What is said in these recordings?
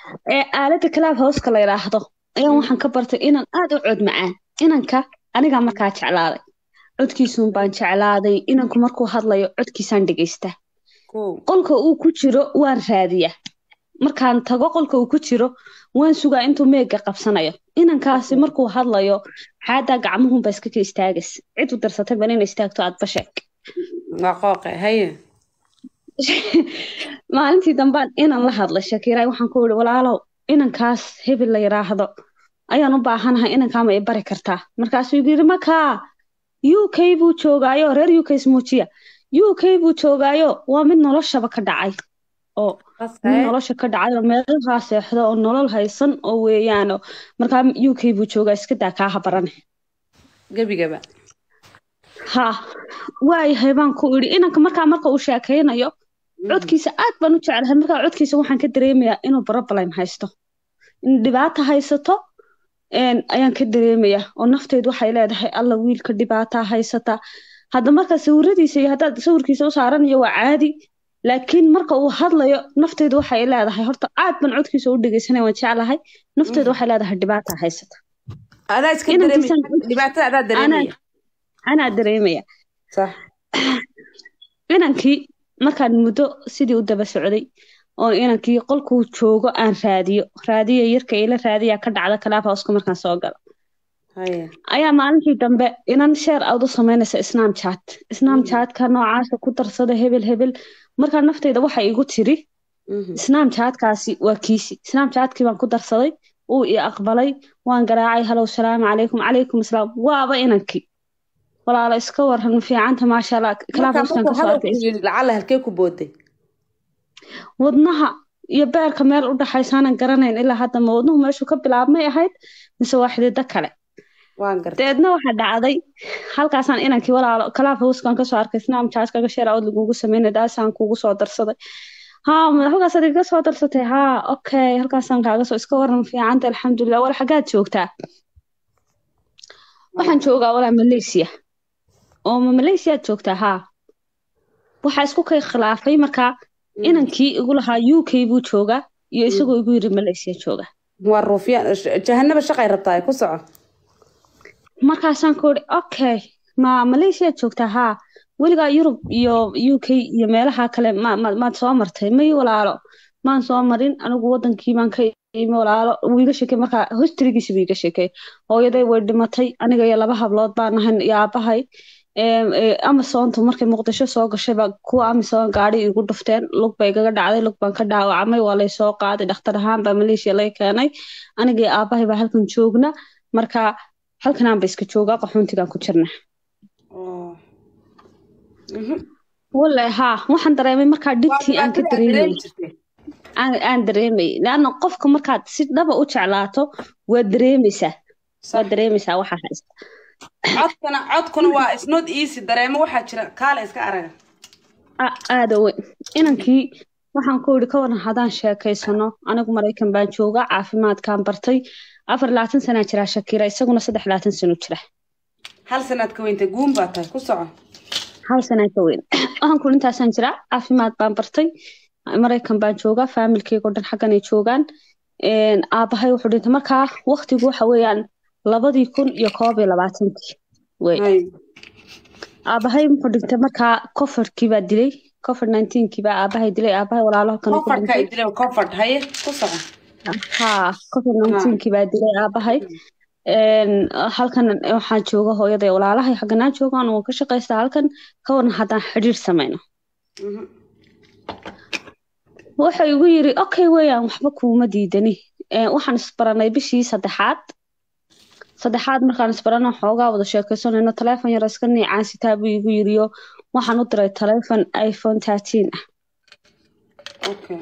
ee aaladda club houseka la yidhaahdo ayaan waxaan ka bartay inaan aad u cod macaan inanka anigaa markaa jeclaaday codkiisuun baan jeclaaday inanku markuu hadlayo codkiisaan dhegaystaa kow qolka uu ku jiro waan raadiyaa markaan tago qolka uu ku jiro waan sugaa intuu meega qabsanayo inankaasi markuu hadlayo xaadaa gacmuhunba iska ka istaagas cid u darsatay bal ina istaagto aad basheeg waa qooqe haye maalintii dambaan inan la hadlay shakiiraay waxaan ku ihi walaalow inankaas hebel la yidhaahdo ayaan u baahanahay inankaama i bari kartaa markaasuu igu yidhi makaa u k buu joogaayo reer u k ismuujiya u k buu joogaayo waa mid noloshaba ka dhacay oo mid nolosha ka dhacay oo meelahaa seexdo oo nolol haysan oo weeyaano markaa u k buu joogaa iska daa kaa habarane gebigaba ha waayahay baan ku idhi inanka markaa marka uu sheekaynayo codkiisa aad baan u jeclahay markaa codkiisa waxaan ka dareemayaa inuu problem haysto in dhibaato haysato een, ayaan ka dareemayaa oo nafteedu waxay leedahay alla wiilka dhibaataa haysata hadda marka sawiradiisa iyo haddaad sawirkiisa u saaranayo waa caadi laakiin marka uu hadlayo nafteedu waxay leedahay horta aad baan codkiisa u dhegeysanaya waan jeclahay nafteedu waxay leedahay dhibaataa haysata adaa iska Inankiisan- dareemaya dhibaatada adaa dareemaya anaa dareemaya sax inankii markaan muddo sidii u daba socday oo inankii qolkuu joogo aan raadiyo raadiyo yarka ila raadiyaa ka dhacda kalaabhauska markaan soo galo haye ayaa maalintii dambe inan sheer aad u samaynaysa snamchat snamchatka noocaasa ku darsada hebel hebel markaa nafteyda waxa igu tiri Mhm. snamchatkaasi waa kiisi snamchatkii baan ku darsaday uu i aqbalay waan garaacay halow salaamu calaykum calaykum asalaam waaba inankii walaalo iska waran fiicanta maasha allah marka kalaabhauskan markuu kasoo hadalku arkay yidhi lacala halkee ku booday wadnaha iyo beerka meel u dhaxaysaanan garanayn ilaa hadda ma wadnuhu meeshuu ka bilaabmay ahayd mise waa xidido kale waan gartay dabeedna waxaa dhacday halkaasaan inankii walaalo kalaab hawskan kasoo arkay snamchat kaga sheer awood lagugu sameynay daasaan kugu soo darsaday haa ma halkaasaad iga soo darsatay haa okay halkaasaan kaaga soo iska waran fiicanta alxamdulilah wal xaggaad joogtaa waxaan joogaa walaa malaysia oo ma malaysiyaad joogtaa haa waxaa isku kay khilaafay markaa inankii igu lahaa u k buu joogaa iyo isagoo igu yiri malaysia jooga waa ruufyaan jahanaba shaqay rabtaa ku soco markaasaan ku ihi okay ma malaysia joogtaa haa weligaa yurub iyo u k iyo meelaha kale ma ma maad soo martay may walaalo maan soo marin anigu wadankii baan ka imi walaalo wuu iga sheekay markaa historygiisa buu iga sheekay hooyaday way dhimatay aniga iyo laba hablood baan ahayn iyo aabahay Em, eh, amazontu markay muqdisho soo gashayba kuwa amazon gaari igu dhufteen lug bay igaga dhacday lug baan ka dhaawacmay waa lay soo qaaday dhakhtar ahaan baa malaysia laga keenay aniga iyo aabahay baa halkan joogna marka halkanaan ba iska joogaa qaxoontigaan ku jirna Oo. Mhm. wallahi haa waxaan dareemay markaa waa dhibtii aan ka dhibaatada aad dareemi dareemayay jirtay aan aan dareemayay leanna qofka markaad si dhaba u jeclaato waad dareemaysaa Sax. waad dareemaysaa waxa haysta codkana codkuna waa is not easy dareemo waxaa jira kaale iska araga A- aada weyn inankii waxaan ku yidhi ka waran haddaan sheekaysano anigu maraykan baan joogaa caafimaadkaan bartay afar iyo labaatan sanaa jiraa shakira isaguna saddex iyo labaatan sano jira hal sanaad ka weynta guun baa tahay ku soco hal sanaa ka weyn waxaan ku intaasaan jiraa caafimaad baan bartay maraykan baan joogaa faamilkeyga oo dhan xagganay joogaan Een, aabahay wuxuu dhintay markaa waqtigu waxa weeyaan labadii kun iyo koob iyo labaatankii wey Hay. aabahay wuxuu dhintay markaa covidkii baa dilay covid nineteenkii baa aabahay dilay aabahay walaalo halkan ku comfortka dhintay ay dileen comfort haye ku soco haa covid nineteenkii baa dilay aabahay Een, halkan waxaa jooga hooyaday walaalahay xagganaa joogaan waan ka shaqaystaa halkan ka waran haddaan xidhiir samayno Mhm. wuxuu igu yiri okay weeyaan waxba kuuma diidani Ee, waxaan isbaranay bishii saddexaad saddexaad markaan isbarano xoogaa wada sheekaysanayno taleefon yar iska niicaansitaa buu igu yiriyo waxaan u diray taleefon iphone thirteen ah okay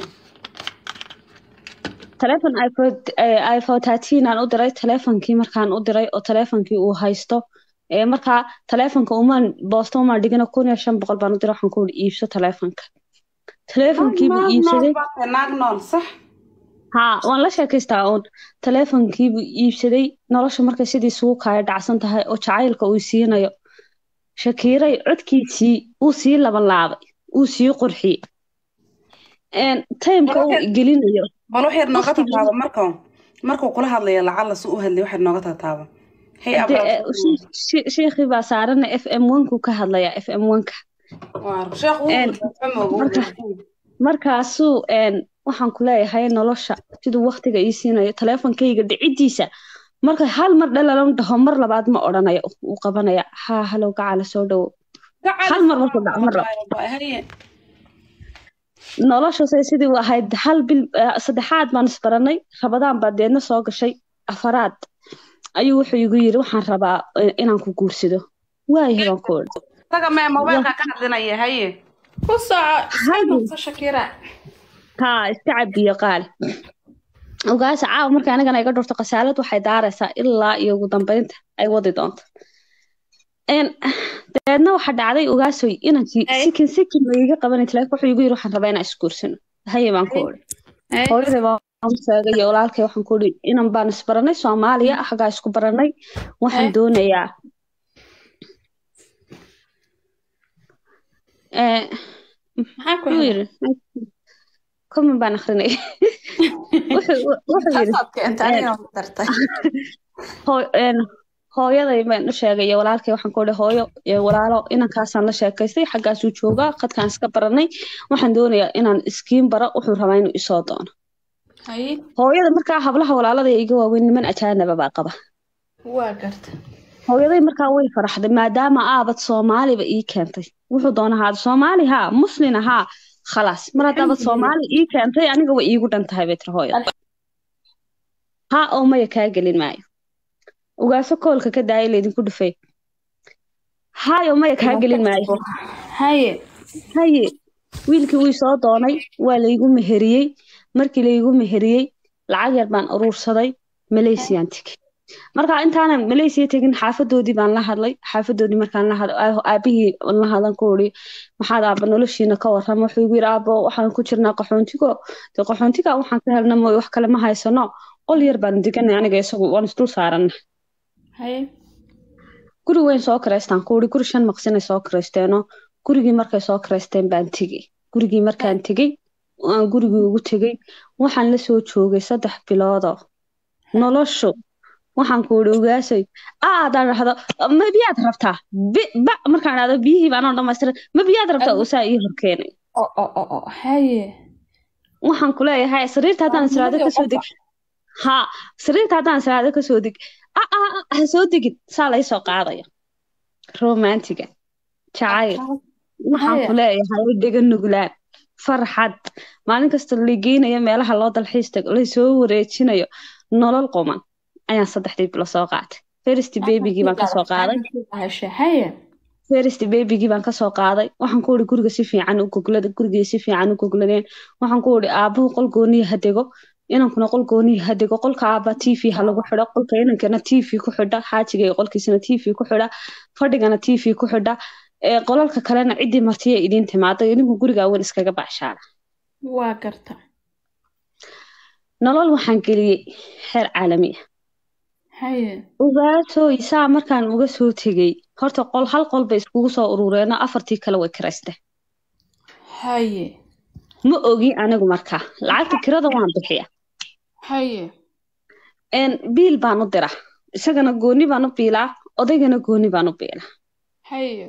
taleefon iphone eh, iphone thirteen aan u diray taleefonkii markaan u diray oo taleefonkii uu haysto ee markaa taleefonka umaan boosto umaan dhigana kun iyo shan boqol baan u diray waxaan ku yidhi iibso taleefonka taleefonkiibuu naag iibsaday nool baa tahay naag nool sax haa waan la sheekaystaa uun taleefonkiibuu iibsaday nolosha markay sidii isugu kaaya dhacsan tahay oo jacaylka uu siinayo shakiiray codkiisii uu sii laban laabay uu sii qurxiyey een, timeka uu gelinayo bal wax yar nooga Waqtigii- tataaba markuu markuu kula hadlayo lacala si u hadlay wax yar nooga tataaba hey dee, abra eh, she- she- sheekhii baa saarana f m one-ku ka hadlayaa f m one-ka sheekh wuu een, fahmooga marka- markaasuu een, waxaan ku leeyahay nolosha siduu waqtiga ii siinayo taleefonkayga dhicidiisa marka hal mar dhalalan dhaho mar labaad ma odhanayo uu qabanaya haa halow gacala soo dhowo hal mar markuu dhaco mar labaad haye nolosha say sidii u ahayd hal bil eh, saddexaad baan isbaranay rabadaan baa deedna soo gashay afaraad ayuu wuxuu igu yiri waxaan rabaa eh, inaan ku guursado waayahay baan ku odhi taga mee mobaylka ka hadlinaya haye ku soco iska Haye. noqso shakira haa iska cabiyo qaali ogaasa caawa marka anigana iga dhurto khasaalad waxay daaraysaa ilaa iyo ugu dambeynta ay wadi doonto Een, dabeedna waxa dhacday ogaasoy inankii Ay. sikin sikin ma iga qabanay telefoon wuxuu igu yiri waxaan rabaa inaan isguursano haye baan ku odhi Haye. hooyaday baan u sheegay iyo walaalkay waxaan ku odhi inan baan isbaranay soomaaliya xaggaa isku baranay waxaan Ay. doonayaa Ee, maxaa ku wuxuu helay yiri comment baan akrinay wuxuu wuxuu yiri taasaad keentay aniga ma dartay hooy- een, hooyaday baan u sheegay iyo walaalkay waxaan ku odhi hooyo iyo walaalo inankaasaan la sheekaystay xaggaasuu joogaa khadkaan iska baranay waxaan doonayaa inaan iskiin baro wuxuu rabaa inuu isoo doono haye hooyada markaa hablaha walaalada ee iga waaweyn niman ajaanaba baa qaba waa garta hooyaday markaa way faraxday maadaama aabad soomaaliba ii keentay wuxuu doona ahaada soomaali haa muslin ahaa khalaas mar haddaabad soomaali ii keentay aniga way iigu dhan tahay bay tiri hooyada haa oo maya kaa gelin maayo ugaaso koolka ka daaya laydinku dhufay haayo maya kaa gelin maayo haye haye wiilkii wii soo doonay waa laygu meheriyey markii laygu meheriyey lacag yar baan uruursaday malaysiyan tegey marka intaanan malaysiya tegin xaafadoodii baan la hadlay xaafadoodii markaan la hadlay aabihii la hadlan ku uri maxaad aaba noloshiina ka warrama wuxuu igu yidhi aabo waxaan ku jirnaa qaxoontigo dee qaxoontiga waxaan ka helna mooy wax kale ma haysano qol yar baan deganay aniga isagu waan isdul saarana haye guri weyn soo kiraystaan ku uri guri shan maqsinay soo kiraysteeno gurigii markay soo kiraysteen baan tegey gurigii markaan tegey aan gurigii ugu tegey waxaan la soo joogay saddex biloodoo noloshu waxaan ku uri ogaasay aadaan dhahdo ma biyaad rabtaa Bi- ba markaan dhahdo biyihii baan oo dhamaystiran ma biyaad rabtaa usaa ii horkeenay o o o o haye waxaan ku leeyahay sariirta haddaan israado kasoo deg ha sariirta haddaan israado kasoo deg a a a, ha soo degin saa laysoo qaadaya romantiga jacayl waxaan ku leeyahay dhega nuglaan farxad maalin kasta la geynayo meelaha loo dalxiis tago lasoo wareejinayo nolol quman ayaan saddexdii bilo soo qaatay first babygii baan kasoo qaaday heshe haye first babygii baan kasoo qaaday waxaan ku uri guriga si fiican u goglada gurigii si fiican u gogladeen waxaan ku uri aabuhu qol gooniya ha dego inankuna qol gooniya ha dego qolka aaba t v ha lagu xidho qolka inankana t v ku xidha xaajiga iyo qolkiisana t v ku xidha fadhigana t v ku xidha ee qolalka kalena ciddii martiya idiin timaada idinku gurigaa weyn iskaga bacshaala waa garta nolol waxaan geliyey heer caalami ah haye ogaatooy saa markaan uga soo tegey horta qol hal qol bay iskugu soo urureeno afartii kale way kiraysteen haye ma ogi anigu markaa lacagta kirada waan bixiya haye een biil baan u dira isagana gooni baan u biilaa odaygana gooni baan u biilaa haye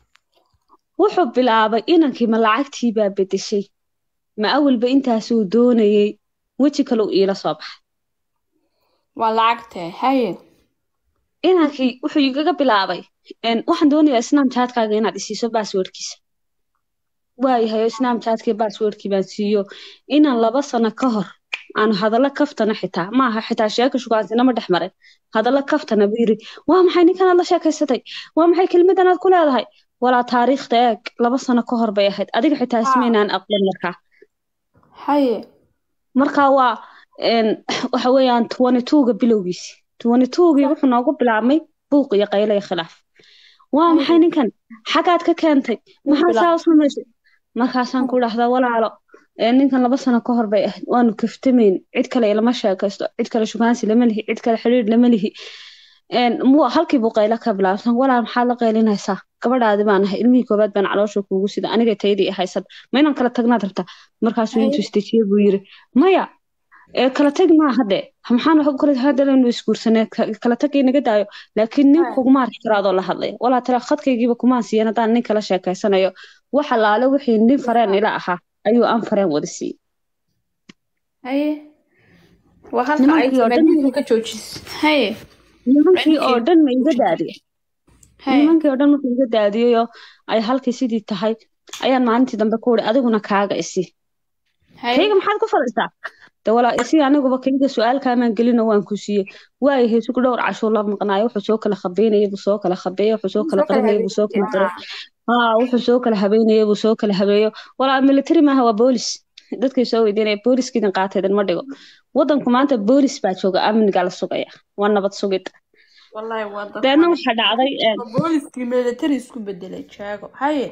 wuxuu bilaabay inankii ma lacagtii baa bedeshay ma awalba intaasuu doonayey weji kale u iila soo baxay waa lacagtee haye inankii wuxuu igaga bilaabay een waxaan doonayaa snamchatkaaga inaad isiiso basswordkiisa waayahay oo snamchatkii basswordkii baan siiyo inaan laba sano ka hor aanu hadallo kaftana xitaa maaha xitaa sheeka shugaansinama dhex marin hadallo kaftana buu yiri waa maxay ninkanaad la sheekaysatay waa maxay kelmadan aad ku leedahay walaa taariikhda eeg laba sano ka hor bay ahayd adiga xitaa ismaynaan aqoon markaa haye markaa waa een, waxa weeyaan twenty twoga bilowgiisi twenty twogii wuxuu noogu bilaabmay buuq iyo qaylo iyo khilaaf waa maxay ninkan xagaad ka keentay maxaa saa u samaysay markaasaan ku dhahdaa walaalo ee, ninkan laba sano ka hor bay ahayd waanu kaftamayn cid kale ilama sheekaysto cid kale shugaansi lama lihi cid kale xiriir lama lihi een mu halkii buu qaylo ka bilaabsan walaal maxaad la qaylinaysaa gabadhaadi baan ahay ilmihii koobaad baan caloosha kuugu sida aniga taydii haysan ma inaan kala tagnaad rabtaa markaasuu intuu istejiyey buu yiri maya ee kala tag maaha de maxaan wax u kala hadalanu isguursanee ka- kala tag inaga daayo laakiin nin kuguma arki karo adoo la hadlaya walaa tira khadkaygiiba kumaan siiyan haddaan nin kala sheekaysanayo wax alaale wixii nin fareen ila ahaa ayuu aan fareen wada siiyey haye waa halka ay Nimankii oo dhan- sameeyay ka joojis haye nimankii oo dhan ma iga daadiye haye nimankii oo dhan markuu iga daadiyeyoo ay halkii sidii tahay ayaan maalintii dambe ku uri adiguna kaaga isi haye kayga maxaad ku fadhiisaa de walaa isi aniguba kayga su-aalkaamaan gelino waan ku siiyey waayo heesugu dhowr cashuu la maqnaayo wuxuu soo kala khabeynayay buu soo kala khabeeyey wuxuu soo kala qarinayay buu soo kala qaray haa wuxuu soo kala habeynayay buu soo kala habeeyo walaa military maaha waa boolis dadkay soo weydiinaya booliskiidin qaataydan ma dhigo wadanku maanta boolis baa jooga amnigaa la sugaya waa nabad sugid wallahi waa dad deedna waxaa dhacday een, booliskii military isku bedelay jaago haye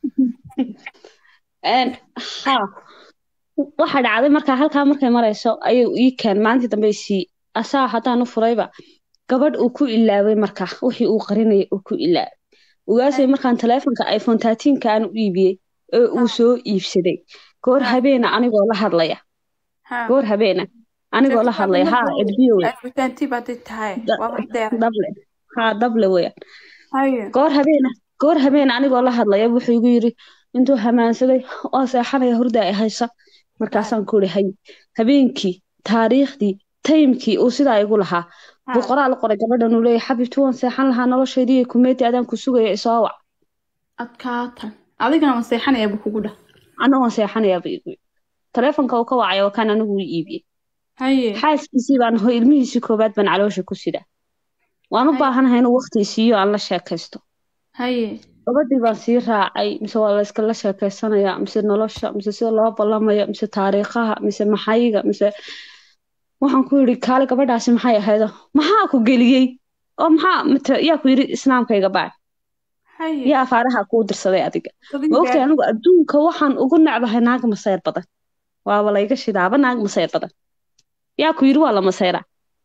een, haa waxaa dhacday markaa halkaa markay marayso ayuu ii keen maalintii dambe sii asaa haddaan u furayba gabadh uu ku ilaaway markaa wixii uu qarinayay uu ku ilaaway ugaasay markaan taleefonka iphone 13 aan u iibiyey ee uu soo iibsaday goor habeena anigoo la hadlaya ha goor habeena anigoo la hadlaya haa edbiyo wey afitanti baad tahay Da- waa wax deer dable haa dable weeyaan haye goor habeena goor habeena anigoo la hadlaya wuxuu igu yiri intuu hamaansaday oo seexanaya hurda ay haysa markaasaan ku iri hay habeenkii taariikhdii taymkii uu sidaa igu lahaa buu qoraal u qoray gabadhan uu leeyahay xabibti waan seexan lahaa noloshaydii iyo kumeeti adaan ku sugaya isoo wac adkaatan adigana ma seexanaya buu kugu dhah anna waan seexanayaa buu igu yiri taleefonka uu ka wacay waa kan anigu ii iibiyey haye xaaskiisii baan ho ilmihiisii koobaad baan caloosha ku sidaa waan u Hay. baahanahay inuu waqti siiyo aan la sheekaysto haye gabadhii baan sii raacay mise waa la iskala sheekaysanaya mise nolosha mise sida loo ballamaya mise taariikhaha mise maxayga mise waxaan ku yidhi kaale gabadhaasi maxay ahaydo maxaa ku geliyey oo maxaa mate yaa ku yidhi islaamkayga baa haye yaa afaaraha kuu dirsaday adiga Adiga ma ogtahay anigu adduunka waxaan ugu necbahay naag masayr badan waaba layga shidaaba naag masayr badan yaa ku yidhi waa la masayraa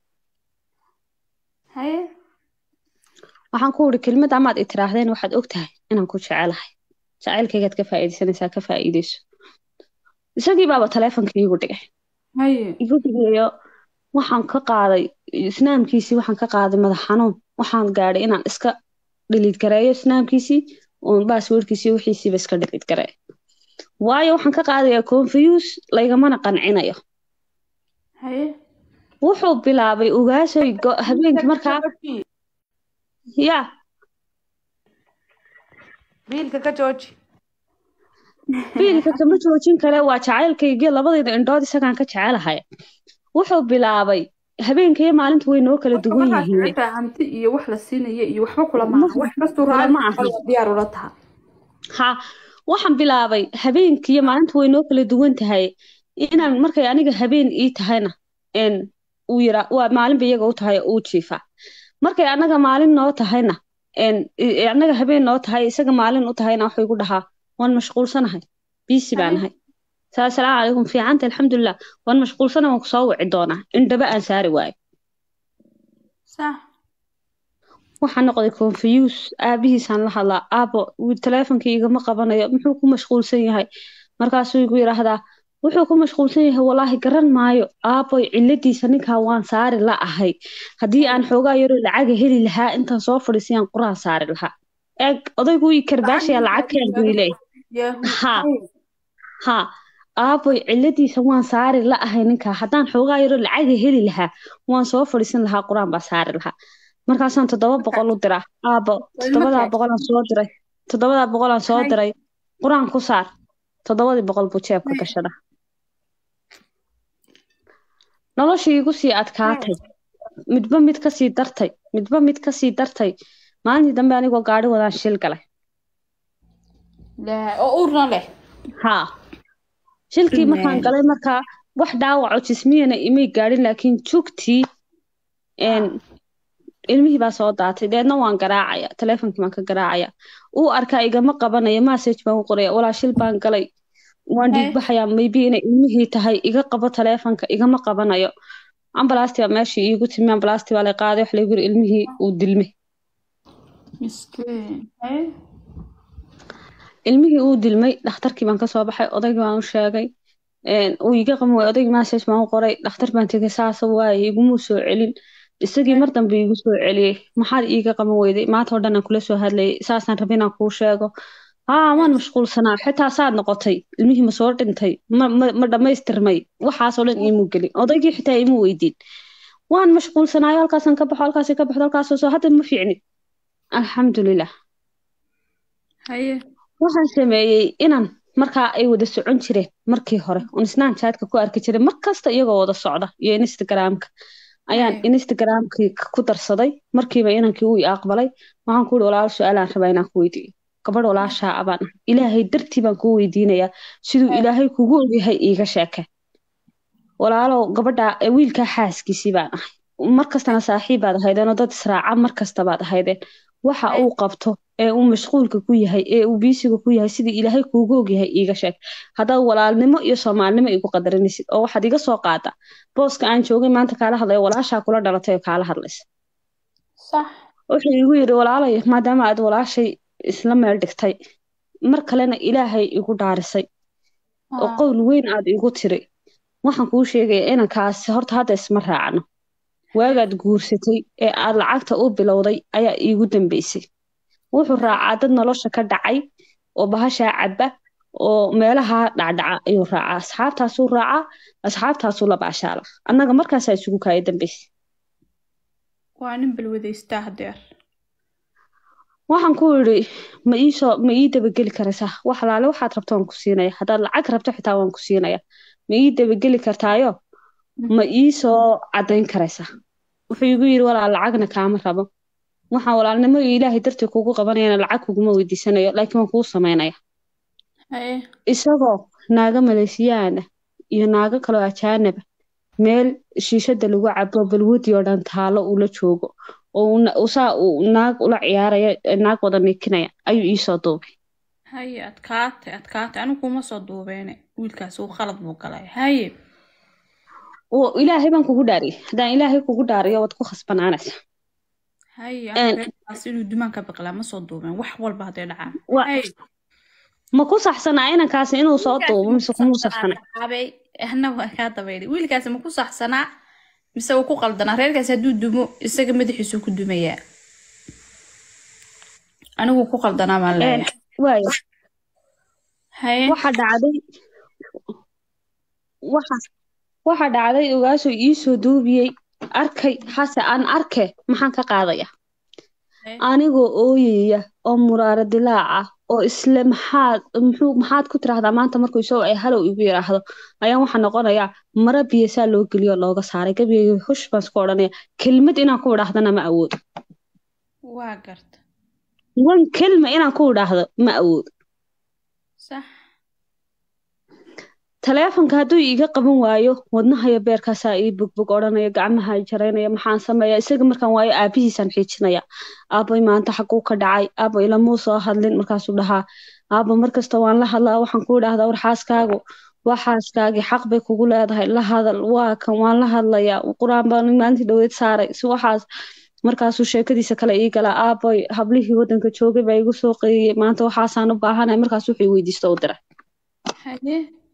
haye waxaan ku yidhi kelmad amaad i tiraahdeen waxaad ogtahay inaan ku jecelahay jacaylkaygaad ka faa'iidaysanaysaa ka faa'iidayso isagii baaba taleefonka iigu dhigay haye igu dhigayo waxaan ka qaaday isnaamkiisii waxaan ka qaaday madax xanuun waxaan gaadhay inaan iska dhiliid gareeyo isnaamkiisii oon baaswordkiisii wixiisiiba iska dhiliid gareeyo waayo waxaan ka qaadayaa confuse laygamana qancinayo haye wuxuu bilaabay ugaasoy go- habeenkii markaa yaa biilka ka jooji biilka kama joojin kale waa jacaylkaygii labadayda indhood isagaan ka jecelahay wuxuu bilaabay habeenka iyo maalinta way noo kala duwan yihiin xitaa hanti iyo wax la siinaya iyo waxba kula maaha wax kastuu raali Ma aha. diyaar ula taha ha waxaan bilaabay habeenkii iyo maalinta way noo kala duwan tahay inaan markay aniga habeen ii tahayna een uu yira waa maalinba iyaga u tahay uu jiifaa markay anaga maalin noo tahayna een i- i- anaga habeen noo tahay isaga maalin u tahayna wuxuu igu dhahaa waan mashquulsanahay biisi baan ahay saa asalaamu calaykum fiicanta alxamdulilah waan mashquulsanahay waan kusoo wici doonaa indhaba aan saari waayo sax waxaa noqday confuse aabihiisaan la hadlaa aabo wiil taleefonkii igama qabanayo muxuu ku mashquulsan yahay markaasuu igu yidhaahdaa wuxuu ku mashquulsan yahay walaahi garan maayo aaboy ciladiisa ninkaa waan saari la ahay haddii aan xoogaa yaroo lacaga heli lahaa intaan soo fadhiisayaan quraan saari lahaa eeg odaygu ii karbaashaya lacag keen buu ileeyahay Ha. ha aaboy ciladiisa waan saari la ahay ninkaa haddaan xoogaa yaroo lacaga heli lahaa waan soo fadhiisan lahaa quraan baa saari lahaa markaasaan toddoba boqol u diraa aabo toddobadaa boqolaan soo diray toddobadaa boqolaan soo diray quraan ku saar toddobadii boqol buu jeebka gashada noloshii igu sii adkaatay midba mid kasii dartay midba mid kasii dartay maalintii dambe anigoo gaadhi wadaan shil galay laa oo uurna leh haa shilkii Ilmee. markaan galay markaa wax dhaawaco jismiyana imay gaadhin laakiin jugtii een ilmihii baa soo daatay deedna waan garaacaya taleefonkii baan ka garaacaya uu arkaa igama qabanaya message baan u qoraya walaa shil baan galay waan Hee. dhiigbaxayaa maybe inay ilmihii tahay iga qabo taleefonka igama qabanayo ambalaastii baa meeshii iigu timi ambalaastii baa la qaaday wax laygu yiri ilmihii uu dilmay miskiin haye ilmihii uu dilmay dhakhtarkii baan kasoo baxay odaygii baan u sheegay een, uu iga qaban waayay odaygii message baan u qoray dhakhtar baan tegay saasa waaye igumuu soo celin isagii mar dambe iigu soo celiyey maxaad iiga qaban weyday maanta oo dhan aan kula soo hadlayay saasaan rabay inaan kuu sheego haa waan mashquulsanaa xitaa saad noqotay ilmihii ma soo dhintay ma ma ma dhammaystirmay waxaasoo dhan iimuu gelin odaygii xitaa iimuu weydiin waan mashquulsanaayo halkaasaan ka baxo halkaasay ka baxdo halkaasoo soo hadda ma fiicni alxamdulilah haye waxaan sameeyey inaan markaa ay wada socon jireen markii hore oon snapchatka ku arki jiray mar kasta iyagoo wada socda iyo instagramka ayaan Right. instagramkii ku darsaday markiiba inankii uu i aqbalay waxaan ku yihi walaalo su-aalaan rabaa inaan ku weydiiyo gabadh walaashaa abaan ah ilaahay dartii baan kuu weydiinayaa siduu ilaahay kugu ogyahay iiga sheeke walaalow gabadha eh, wiilkaa xaaskiisii baan ahay mar kastana saaxiib baad ahaydeen oo dad israaca mar kasta baad ahaydeen waxa Right. uu qabto ee uu mashquulka ku yahay ee uu biisiga ku yahay sidii ilaahay kuugu ogyahay iiga sheeg haddaad walaalnimo iyo soomaalinimo igu qadarinaysid oo waxaad iga soo qaada booska aan joogay maanta kaala hadlaya walaashaa kula dhalatay oo kaala hadlaysa sax wuxuu igu yidhi walaalay maadaama aad walaashay isla meel dhigtay mar kalena ilaahay igu dhaarisay oo haa qowl weyn aad igu tiri waxaan kuu sheegaya inankaasi horta hadda isma raacno waagaad guursatay ee aad lacagta u bilowday ayaa iigu dambeysay wuxuu raacaa dad nolosha ka dhacay oo bahashaa cabba oo meelaha dhacdhaca ayuu raacaa asxaabtaasuu raacaa asxaabtaasuu la baashaala annaga markaasaa isugu kaaya dambeysay waa nin balwadaystaa hadeer waxaan ku yidhi ma iisoo ma ii dabageli karaysaa wax alaale waxaad rabto waan ku siinaya haddaad lacag rabto xitaa waan ku siinaya ma ii dabageli kartaayo ma iisoo caddayn karaysaa wuxuu igu yidhi walaal lacagna kaama rabo waxaan walaalnimo iyo ilaahay dartii kugu qabanayana lacag kuguma weydiisanayo laakiin waan kuu samaynaya haye isagoo naaga maleesiyaana iyo naago kaloo ajaanaba meel shiishada lagu cabo balwadi oo dhan taalo ula joogo oo uu na- uu saa uu naag ula ciyaaraya ee naag wada nikinaya ayuu iisoo duubay haye adkaatay adkaatay anigu kuma soo duubeene wiilkaas uu khalad buu galay haye oo ilaahay baan kugu dhaariyay haddaan ilaahay kugu dhaariyo waad ku khasbanaanaysa haye Een. anigu reerkaas inuu dumaan ka biqlaa ma soo duubeen wax walba hadday dhacaan Wa- haye ma ku saxsanaa inankaasi inuu soo duubo mise kumuu saxsana abay ahna waa kaa dabayday wiilkaasi ma ku saxsanaa mise wuu ku qaldanaa reerkaasi hadduu dumo isaga madaxiisuu ku dumayaa anigu ku qaldanaa baan leeyahay waaya haye waxa dhacday waxa waxa dhacday ogaasoo iisoo duubiyey arkay hase aan arke maxaan ka qaadaya Haye. anigoo ooyaya oo muraaro dilaac ah oo isle maxaad muxuu maxaad ku tiraahdaa maanta markuu isagoo ay halow igu yidhaahdo ayaan waxaa noqonayaa mara biyasaa loo geliyo oo looga saaray gabiga hush baan isku odhanaya kelmad inaan ku idhaahdana ma awoodo waa garta wan kelma inaan ku idhaahdo ma awoodo sax taleefonka hadduu iiga qaban waayo wadnahayo beerkaasaa ii bogbog odhanaya gacmaha i jaraynaya maxaan sameeya isaga markaan waayo aabihiisaan xiijinaya aabay maanta xaguu ka dhacay aaba ilamuu soo hadlin markaasuu dhahaa aaba markasta waan la hadlaa waxaan ku idhaahdaa war xaaskaagu waa xaaskaagii xaq bay kugu leedahay la hadal waa kan waan la hadlayaa qur-aan baan maalintii dhaweyd saaray si waxaas markaasuu sheekadiisa kale ii galaa aabay hablihii wadanka joogay baa igu soo qeeyey maanta waxaasaan u baahanahay markaas wuxuu i weydiisto u diray haye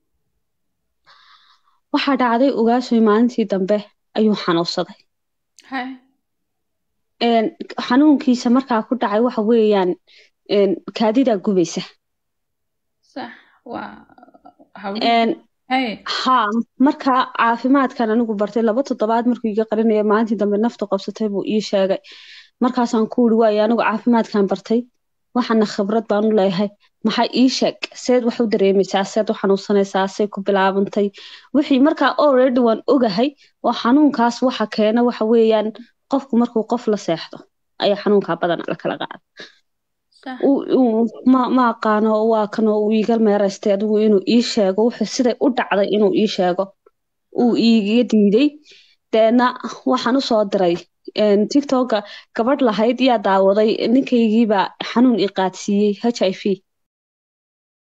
waxaa dhacday ogaasoy maalintii dambe ayuu xanuunsaday haye een, xanuunkiisa markaa ku dhacay waxa weeyaan een, kaadidaa gubaysa sax waa hawli Een, haye haa markaa caafimaadkan anigu bartay laba toddobaad markuu iga qarinaya maalintii dambe naftu qabsatay buu ii sheegay markaasaan ku uri waayo anigu caafimaadkan bartay waxana khibrad baan u leeyahay maxay ii sheeg seed wax u dareemaysaa seed u xanuunsanaysaa see ku bilaabantay wixii markaa already waan ogahay oo xanuunkaas waxa keena waxa weeyaan qofku markuu qof la seexdo ayaa xanuunkaa badan la kala qaada sax uu- uu- ma ma aqaano waa kanoo uu iiga meeraystay adigu inuu ii sheego wuxuu siday u dhacday inuu ii sheego uu iiga diiday deedna waxaan usoo diray een, tiktoka gabadh lahayd yaa daawaday ninkaygiibaa xanuun i qaadsiiyey h i v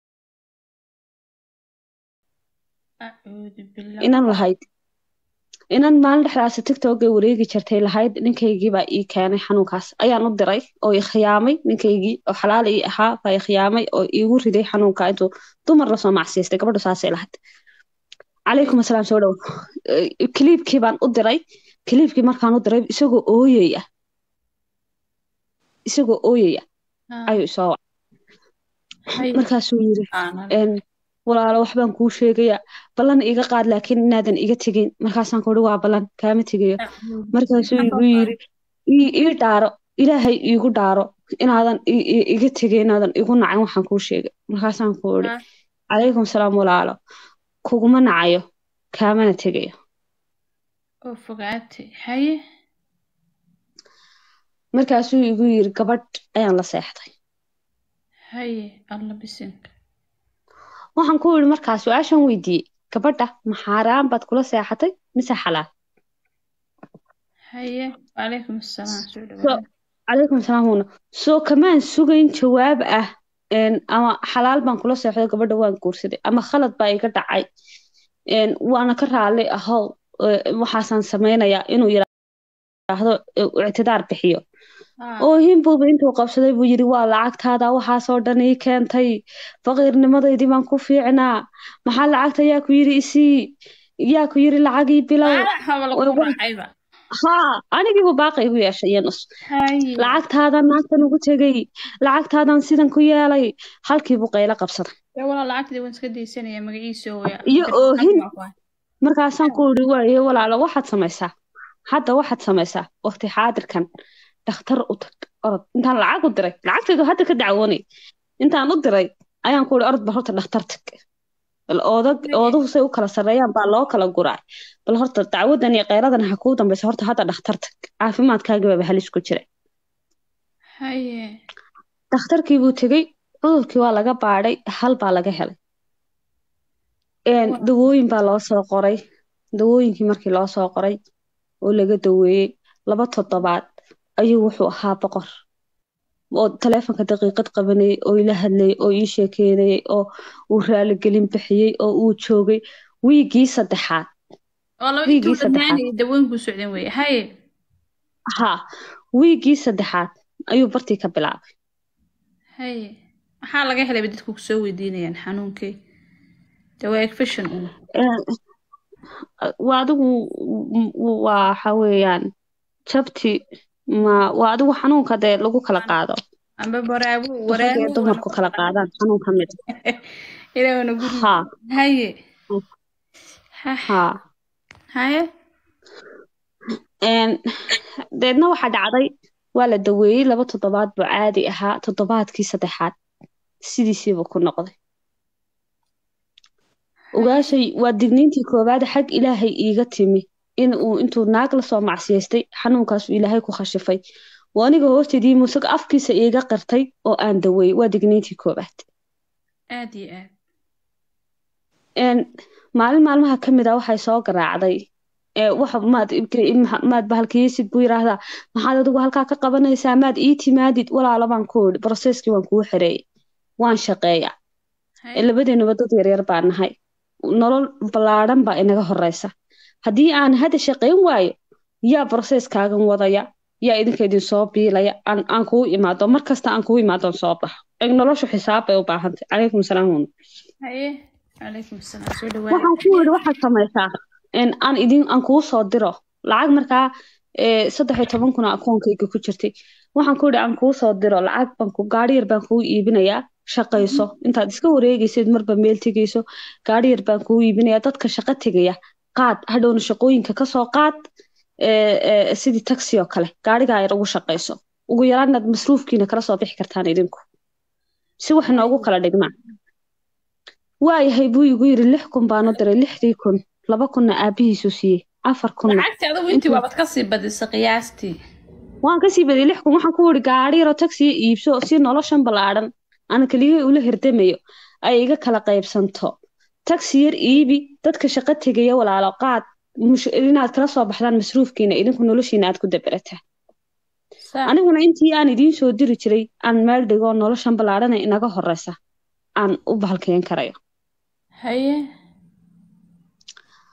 acuudu billah inan lahayd inan maalin dhexdaasi tiktokay wareegi jirtay lahayd ninkaygii baa ii keenay xanuunkaas ayaan u diray oo i khiyaamay ninkaygii oo xalaal ii ahaa baa i khiyaamay oo iigu riday xanuunka intuu dumar lasoo macsiistay gabadhu saasay lahayd calaykum asalaam soo dhow kiliibkii baan u diray kiliibkii markaan u diray isagoo ooyaya isagoo ooyaya ayuu isoo wacay markaasuu yiri een, walaalo waxbaan kuu sheegayaa ballan iga qaad laakiin inaadan iga tegin markaasaan kuhi waa ballan kaama tegayo markaasuu igu yiri ii ii dhaaro ilaahay iigu dhaaro inaadan i- i- iga tegin inaadan igu nacin waxaan kuu sheegay markaasaan ku iri calaykum salaam walaalo kuguma nacayo kaamana tegayo oo fogaatay haye markaasuu igu yiri gabadh ayaan la seexday haye alla bisinka waxaan ku yiri markaa su-aashan weydiiyey gabadha ma xaaraan baad kula seexatay mise xalaal haye wacalaykum assalaam soo So- dhawaada calaykum salaam huna soo kamaan sugayn jawaab ah een, ama xalaal baan kula seexday gabadha waan guursaday ama khalad baa iga dhacay een, waana ka raali ahow ee, waxaasaan samaynayaa inuu yiraahdo ee, ictidaar bixiyo oo himbuuba intuu qabsaday buu yiri waa lacagtaada waxaasoo dhan ii keentay faqiirnimadaydii baan ku fiicnaa maxaa lacagta yaa ku yiri isii yaa ku yiri lacagii bilow haba lagu Way- way- raacayba haa anigiibu baaqi igu yeeshay iyo nus haye lacagtaadan naagtan ugu tegay lacagtaadan sidan ku yeelay halkiibuu qaylo qabsaday dee walaa lacagtii waan iska daysanaya magaciisa ooya Iyo oohin. markaasaan ku iri waaye walaalo waxaad samaysaa hadda waxaad samaysaa waqti xaadirkan dhakhtar u tag orod intaan lacag u diray lacagtaydu hadda ka dacwoonay intaan u diray ayaan ku iri orod ba horta dhakhtar tag bal oodag ooduhu say u kala sarreeyaan baa loo kala guraa bal horta dacwadan iyo kheyradan ha kuu dambaysa horta hadda dhakhtar tag caafimaadkaagibaaba halis ku jira haye dhakhtarkii buu tegey cudurkii waa laga baadhay hal baa laga helay Een, Waa. dawooyin baa loo soo qoray dawooyinkii markii loo soo qoray oo laga daweeyey laba toddobaad ayuu wuxuu ahaa boqor oo taleefonka daqiiqad qabanayay oo ila hadlayay oo ii sheekeynayay oo uu raaligelin bixiyey oo uu joogay wiigii saddexaad oo laba Wiigii intuu saddexaad. dhammaanayay dawooyinku socdeen weye haye haa wiigii saddexaad ayuu bartii ka bilaabay haye maxaa laga helayba dadku kusoo weydiinayaan xanuunkii dee waa egfashion un Een, waa adigu w- w- waxa weeyaan jabti ma waa adigu xanuunka dee lagu kala qaado amba baraabu rag iyo waraabu dumarku kala qaadaan xanuun ka mid ilaahna guri haa haye Ha- haa haye Een, deedna waxaa dhacday waa la daweeyey laba toddobaad buu caadi ahaa toddobaadkii saddexaad sidiisiibuu ku noqday ogaashay waa digniintii koowaad xag ilaahay iiga timi in uu intuu naag lasoo macsiyaystay xanuunkaasu ilaahay ku khashifay waa aniga hoosteedii musag afkiisa iiga qirtay oo aan daweeyey waa digniintii koowaad aad iyo aad Een, maalin maalmaha ka mid a waxay soo garaacday ee waxa maad ibka- maad bahalkiyeysid buu yiraahdaa maxaad adigu halkaa ka qabanaysaa maad ii timaadid walaalo baan ku idhi broseskii waan kuu xereeyey waan shaqeeyaa Ee, haye labadeenuba dad yaryar baan nahay nolol ballaadhan baa inaga horeysa haddii aan hadda shaqayn waayo yaa broseskaagan wadaya yaa idinka idin soo biilaya aan aan kuu imaado mar kasta aan kuu imaadon soo baxo Ee, noloshu xisaab bay u baahantay calaykum salaam huna haye calaykum asalaam soo waxaan dhawaada ku yidhi waxaad samaysaa in aan idin aan kuu soo diro lacag markaa ee, saddex iyo toban kun oo akoonkayga ku jirtay waxaan ku yidhi aan kuu soo diro lacag baan ku gaari yar baan kuu iibinayaa shaqayso intaad iska wareegaysid marba meel tegayso gaari yar baan kuu iibinayaa dadka shaqo tegaya qaad hadhowna shaqooyinka kasoo qaad ee, ee, sidii taxi oo kale gaarigaa yar ugu shaqayso ugu yaraan inaad masruufkiina kala soo bixi kartaan idinku si wax inoogu kala dhigmaan waayahay buu igu yiri lix kun baan u diray lixdii kun laba kunna aabihiisu siiyey afar kunna lacagtii adigu intii waabad kasii badisay qiyaastii waan kasii badiyay lix kun waxaan ku yidhi gaari yaroo taxi iibso si noloshan ballaadhan aan keligay ula hirdamayo ay iga kala qaybsanto taxi yar iibi dadka shaqo tegaya walaalo qaad mush- inaad kala soo baxdaan masruufkiina idinku noloshiina aad ku daberataa Saa- aniguna intii aan idiin soo diri jiray aan meel dhigo noloshan ballaadhana inaga horeysa aan u bahalkeen karayo haye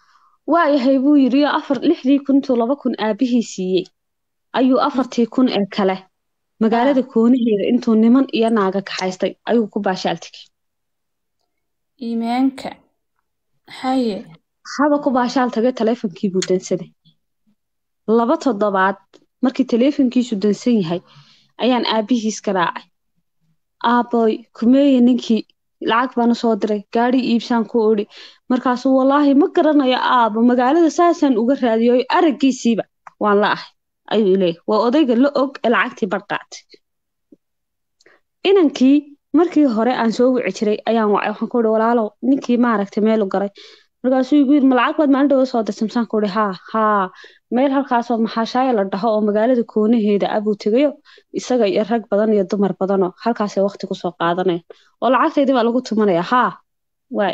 waayahay buu yidhi oo afar lixdii kun intuu laba kun aabihii siiyey ayuu afartii kun ee kale magaalada koonaheeda intuu niman iyo naaga kaxaystay ayuu ku baashaaltigay iimaanka haye haba ku baashaal tagay taleefonkii buu dansaday laba toddobaad markii taleefonkiisu dansan yahay ayaan aabihiis garaacay aaboy kumeeye ninkii lacag baan usoo diray gaadhi iibsaan ku idhi markaasuu wallaahi ma garanayo aabo magaalada saasaan uga raadiyoy araggiisiiba waan la ahay ayuu leeyahy waa odayga la og ee lacagtii bar qaatay inankii markii hore aan soo wici jiray ayaan wacay waxaan ku ihi walaalow ninkii maaragtay meelu garay markaasuu igu yidhi ma lacag baad maalin dhawa soo dirtay masaan ku ihi haa haa meel halkaasoo maxaashaaya la dhaho oo magaalada koonaheeda abuu tegayo isaga iyo rag badan iyo dumar badanoo halkaasay waqti kusoo qaadanayaan oo lacagtaydii baa lagu tumanaya haa waay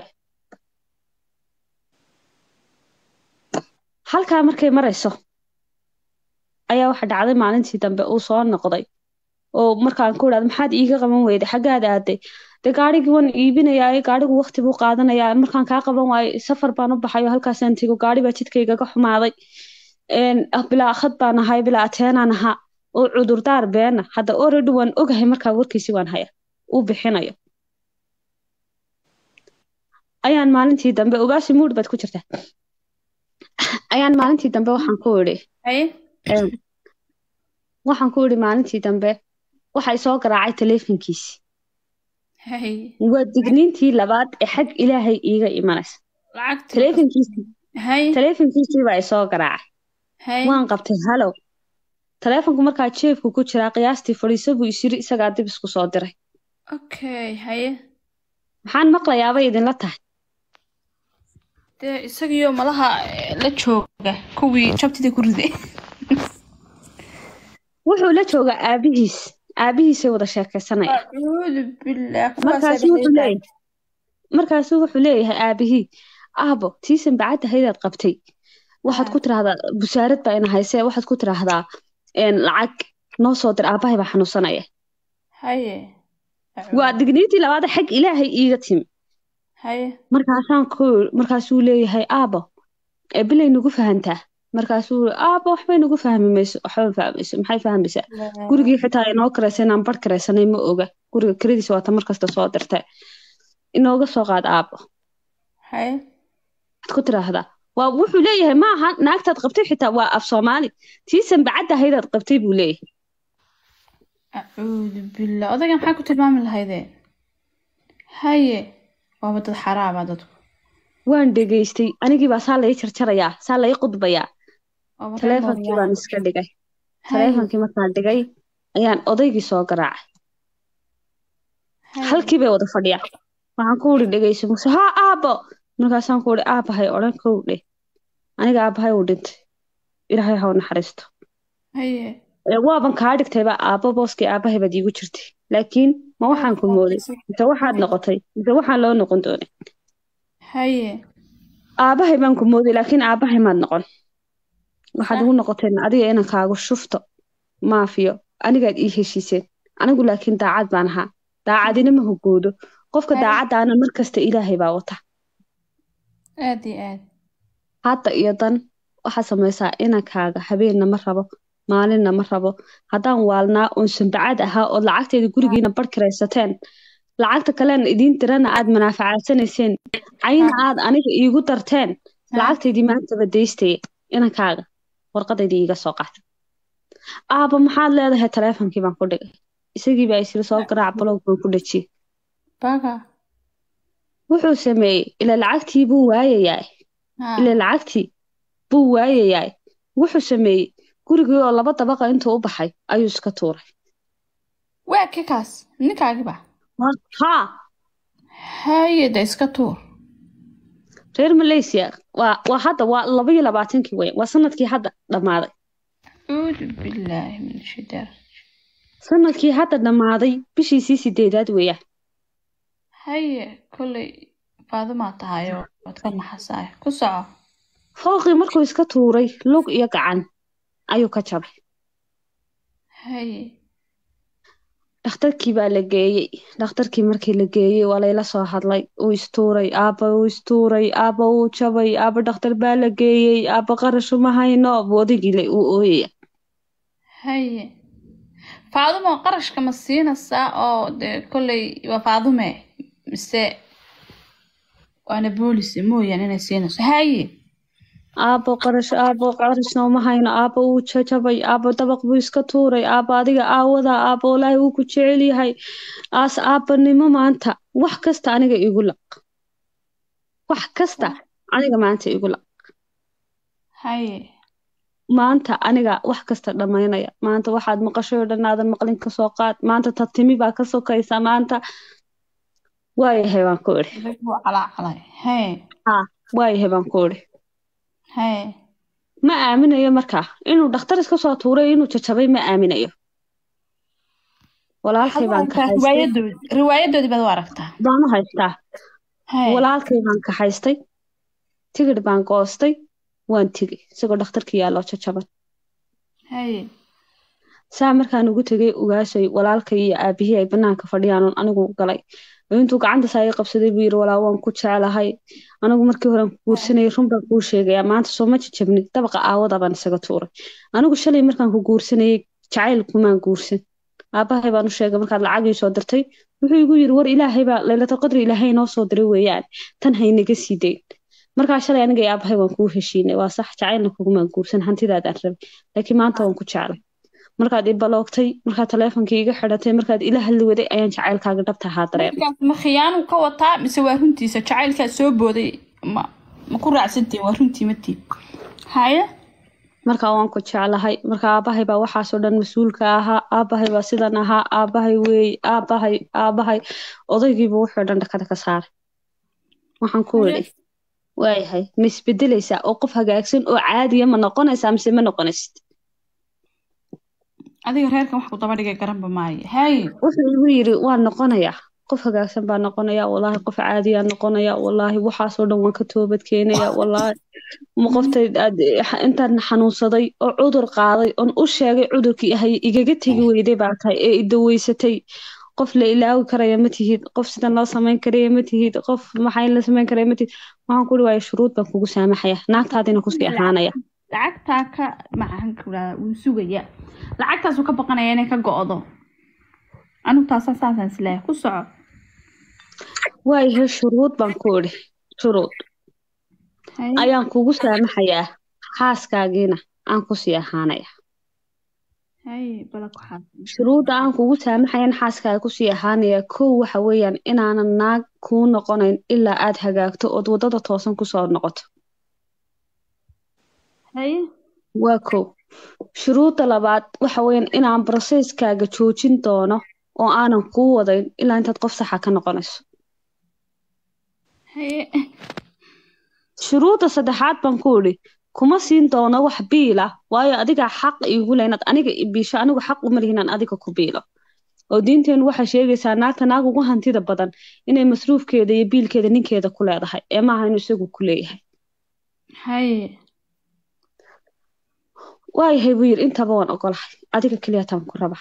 halkaa markay marayso ayaa waxa dhacday maalintii dambe uu soo noqday oo markaan ku idhahdo maxaad iiga qaban weyday xaggaad aaday dee gaarigii waan iibinayaa gaarigu waqti buu qaadanayaa markaan kaa qaban waayo safar baan u baxayo halkaasaan tego gaari baa jidkaygaga xumaaday bilaa akhad baan ahay bilaa ateenaan ahaa oo cudurdaar beena hadda already waan ogahay markaa warkiisi waan haya uu bixinayo ayaan maalintii dambe ogaasi muud baad ku jirtaa ayaan maalintii dambe waxaan ku idhi haye waxaan ku idhi maalintii dambe waxay soo garaacay taleefonkiisi haye waa digniintii labaad ee xag ilaahay iiga imanaysa lacagta taleefonkiisii haye taleefonkiisii baa isoo garaacay haye waan qabtay halow taleefonku markaa jeefku ku jiraa qiyaastii fadhiiso buu isiri isagaa dib isku soo diray okay haye maxaan maqlayaabay idinla tahay dee isagiyo malaha eh, la jooga kuwii jabtidii ku riday wuxuu la joogaa aabihiis aabihiisay wada sheekaysanaya acuudu billah markaasu wuxuu leeyahay markaasu wuxuu leeyahay aabihii aabo tiisan bacadda haydaad qabtay waxaad ku tiraahdaa busaarad baa ina haysee waxaad ku tiraahdaa een, lacag noo soo dir aabahay baa xanuunsanaya haye waa digniintii labaad xag ilaahay iiga timi haye markaasaan ku markaasuu leeyahay aabo ee bilay nagu fahantaa markaasuu yiri, aabo waxbay nagu fahmi mayso waxba ma fahmayso maxay fahmaysaa gurigii xitaa inoo karaysa inaan bar karaysanay ma oga guriga kiradiisa waata markasta soo dirta inooga soo qaad aabo haye waxaad ku tiraahdaa waa wuxuu leeyahay ma aha naagtaad qabtay xitaa waa af soomaali tiisan bacadda haydaad qabtay buu leeyahay acuudu billah odayga maxaa ku tilmaami lahaydeen haye waaba dad xaraaba dadku waan dhegaystay anigii baa saa lai jarjarayaa saa lai qudbayaa Waaba reer taleefonkii baan Mooryaana. iska dhigay Haye, taleefonkii markaan dhigay ayaan odaygii soo garaacay haye. halkii bay wada fadhiyaan waxaan ku uri dhegeyso muse haa aabo markaasaan ku uri aabahay odhan kow dheh aniga aabahay uu dhintay ilaahay ha u naxariisto haye Ee, waaban kaa dhigtayba aabo booskii aabahay baad iigu jirtay laakiin ma waxaan ku mooday mise waxaad noqotay mise waxaan loo noqon doonay haye aabahay baan ku mooday laakiin aabahay maad noqon waxaad ugu noqoteen adiga inaan kaagu shufto maafiyo anigaad ii heshiiseen anigu laakiin daacad baan ahaa daacadina ma hogoodo qofka Haye. daacaddaana mar kasta ilaahay baa wata aad iyo aad hadda iyo dan waxaad samaysaa inankaaga habeenna ma rabo maalinna ma rabo haddaan waalnaa oon sanbacad ahaa ood lacagteeda gurigiina bar kiraysateen lacagta kalena idiin dirana aad manaafacadsanayseen cayna aad aniga iigu darteen lacagtaydii maantaba daystaya inankaaga warqadaydii iiga soo qaata aaba maxaad leedahay taleefonkii baan ku dhigay isagii baa isiri soo garaac balog baan ku dhajiyey baga wuxuu sameeyey ila lacagtii buu waayayaa Ha, ila lacagtii buu waayayaa wuxuu sameeyey gurigii oo laba dabaqa intuu u baxay ayuu iska tuuray waa ka kaas ninkaagiba haa haye de iska tuur reer malaysia waa waa hadda waa laba iyo labaatankii weyn waa sanadkii hadda dhammaaday acuudu billaahi min shidar sanadkii hadda dhammaaday bishiisii sideedaad weeyaan haye kolley faadumaa tahayo waad ka naxasaay ku soco fooqii markuu iska tuuray lug iyo gacan ayuu ka jabay haye dhakhtarkii baa la geeyey dhakhtarkii markii la geeyey waa layla soo hadlay uu istuuray aaba uu istuuray aaba uu jabay aaba dhakhtar baa la geeyey aaba qarashu ma hayno buu odaygii uu ooyaya haye faadumo qarashka ma siinaysaa oo dee kolley waa faadume mise waana boolise mooyaan inay siinayso haye aabo qarash aabo qarashna uma hayno aabo uu jajabay aabo dabaq buu iska tuuray aabo adiga aawada aabo walaahi wuu ku jecel yahay aas aabanimo maanta wax kasta aniga igu laq wax kasta aniga maanta igu laq haye maanta aniga wax kasta dhammaynaya maanta waxaad maqashay oo dhan aadan maqlin kasoo qaad maanta tartimi baa ka sokaysa maanta waayahay baan ku idhi wuu calaacalay haye waayahay baan ku idhi haye ma aaminayo markaa inuu dhakhtar iska soo tuuray inuu jajabay ma aaminayo walaalkay baan kaxaystay riwaayadoodi riwaayadoodii baad u aragtaa baan u haystaa haye walaalkay baan kaxaystay tigidh baan goostay waan tegey isagoo dhakhtarkii yaalloo jajaban haye saa markaan ugu tegay ugaashay walaalkay iyo aabihii ay banaanka fadhiyaan oon anigu galay oo intuu gacanta saa ii qabsaday buu yidhi walaa waan ku jeclahay anigu markii horean ku guursanayay run baan kuu sheegayaa maanta soo ma jajabnid dabaqa aawada baan isaga tuuray anigu shalay markaan ku guursanayay jacayl kumaan guursan aabahay baan u sheegay markaad lacagii soo dirtay wuxuu igu yidhi war ilaahay baa laylatal qadri ilaahay noo soo diray weeyaan tan haynaga sii dayn markaa shalay aniga iyo aabahay waan kuu heshiinay waa sax jacaylna kugumaan guursan hantidaadaan rabay laakiin maanta waan ku jeclay markaad i baloogtay markaad taleefonkii iga xidhatay markaad ila hadli waday ayaan jacaylkaaga dhabta ahaa dareemay markaas ma khiyaanu ka wataa mise waa runtiisa jacaylkaa soo booday ma ma ku raacsantiin waa runtii matiin haye markaa waan ku jeclahay marka aabahay baa waxaasoo dhan mas-uulka ahaa aabahay baa sidan ahaa aabahay weey aabahay aabahay odaygiiba wuxuu dhan dhakada ka saaray waxaan ku idhi waayahay ma isbedelaysaa oo qof hagaagsan oo caadiya ma noqonaysaa mise ma noqonaysid adiga reerkan wax ku daba dhigay garanba maayo haye wuxuu igu yidhi waan noqonayaa qof hagaagsan baa noqonaya wallaahi qof caadiyaa noqonaya wallaahi waxaasoo dhan waan ka toobad keenaya wallaahi ma qoftay aad intaan xanuunsaday oo cudur qaaday oon u sheegay cudurkii ahay igaga tegi weyday baa tahay ee idaweysatay qof la ilaawi karaya ma tihid qof sidan loo samayn karaya ma tihid qof maxay la samayn karaya ma tihid waxaan ku ihi waayo shuruud baan kugu saamaxaya naagtaadina kusii ahaanaya lacagtaa ka maxaan ku dhahaa wuu sugaya lacagtaasuu ka baqanaya inay ka go'do anigu taasa saasaan isleeyahay ku soco waayahay shuruud baan ku idhi shuruud Haye. ayaan kugu saamaxayaa xaaskaagiina aan kusii ahaanaya haye bala ku xaasin shuruudda aan kugu saamaxayan xaaskaaga kusii ahaanaya kow waxa weeyaan inaanan naag kuu noqonayn ilaa aad hagaagto ood waddada toosan kusoo noqoto haye waa kow shuruudda labaad waxa weeyaan inaan broseskaaga joojin doono oo aanan kuu wadayn ilaa intaad qof saxa ka noqonayso haye shuruudda saddexaad baan ku idhi kuma siin doono wax biila waayo adigaa xaq iigu leh inaad aniga i biisho anigu xaq uma lihi inaan adiga ku biilo oo diinteenu waxay sheegaysaa naagta naag ugu hantida badan inay masruufkeeda iyo biilkeeda ninkeeda ku leedahay ee maaha inuu isagu ku leeyahay haye waayahay buu yidhi intaba waan ogolahay adiga keliyataan ku raba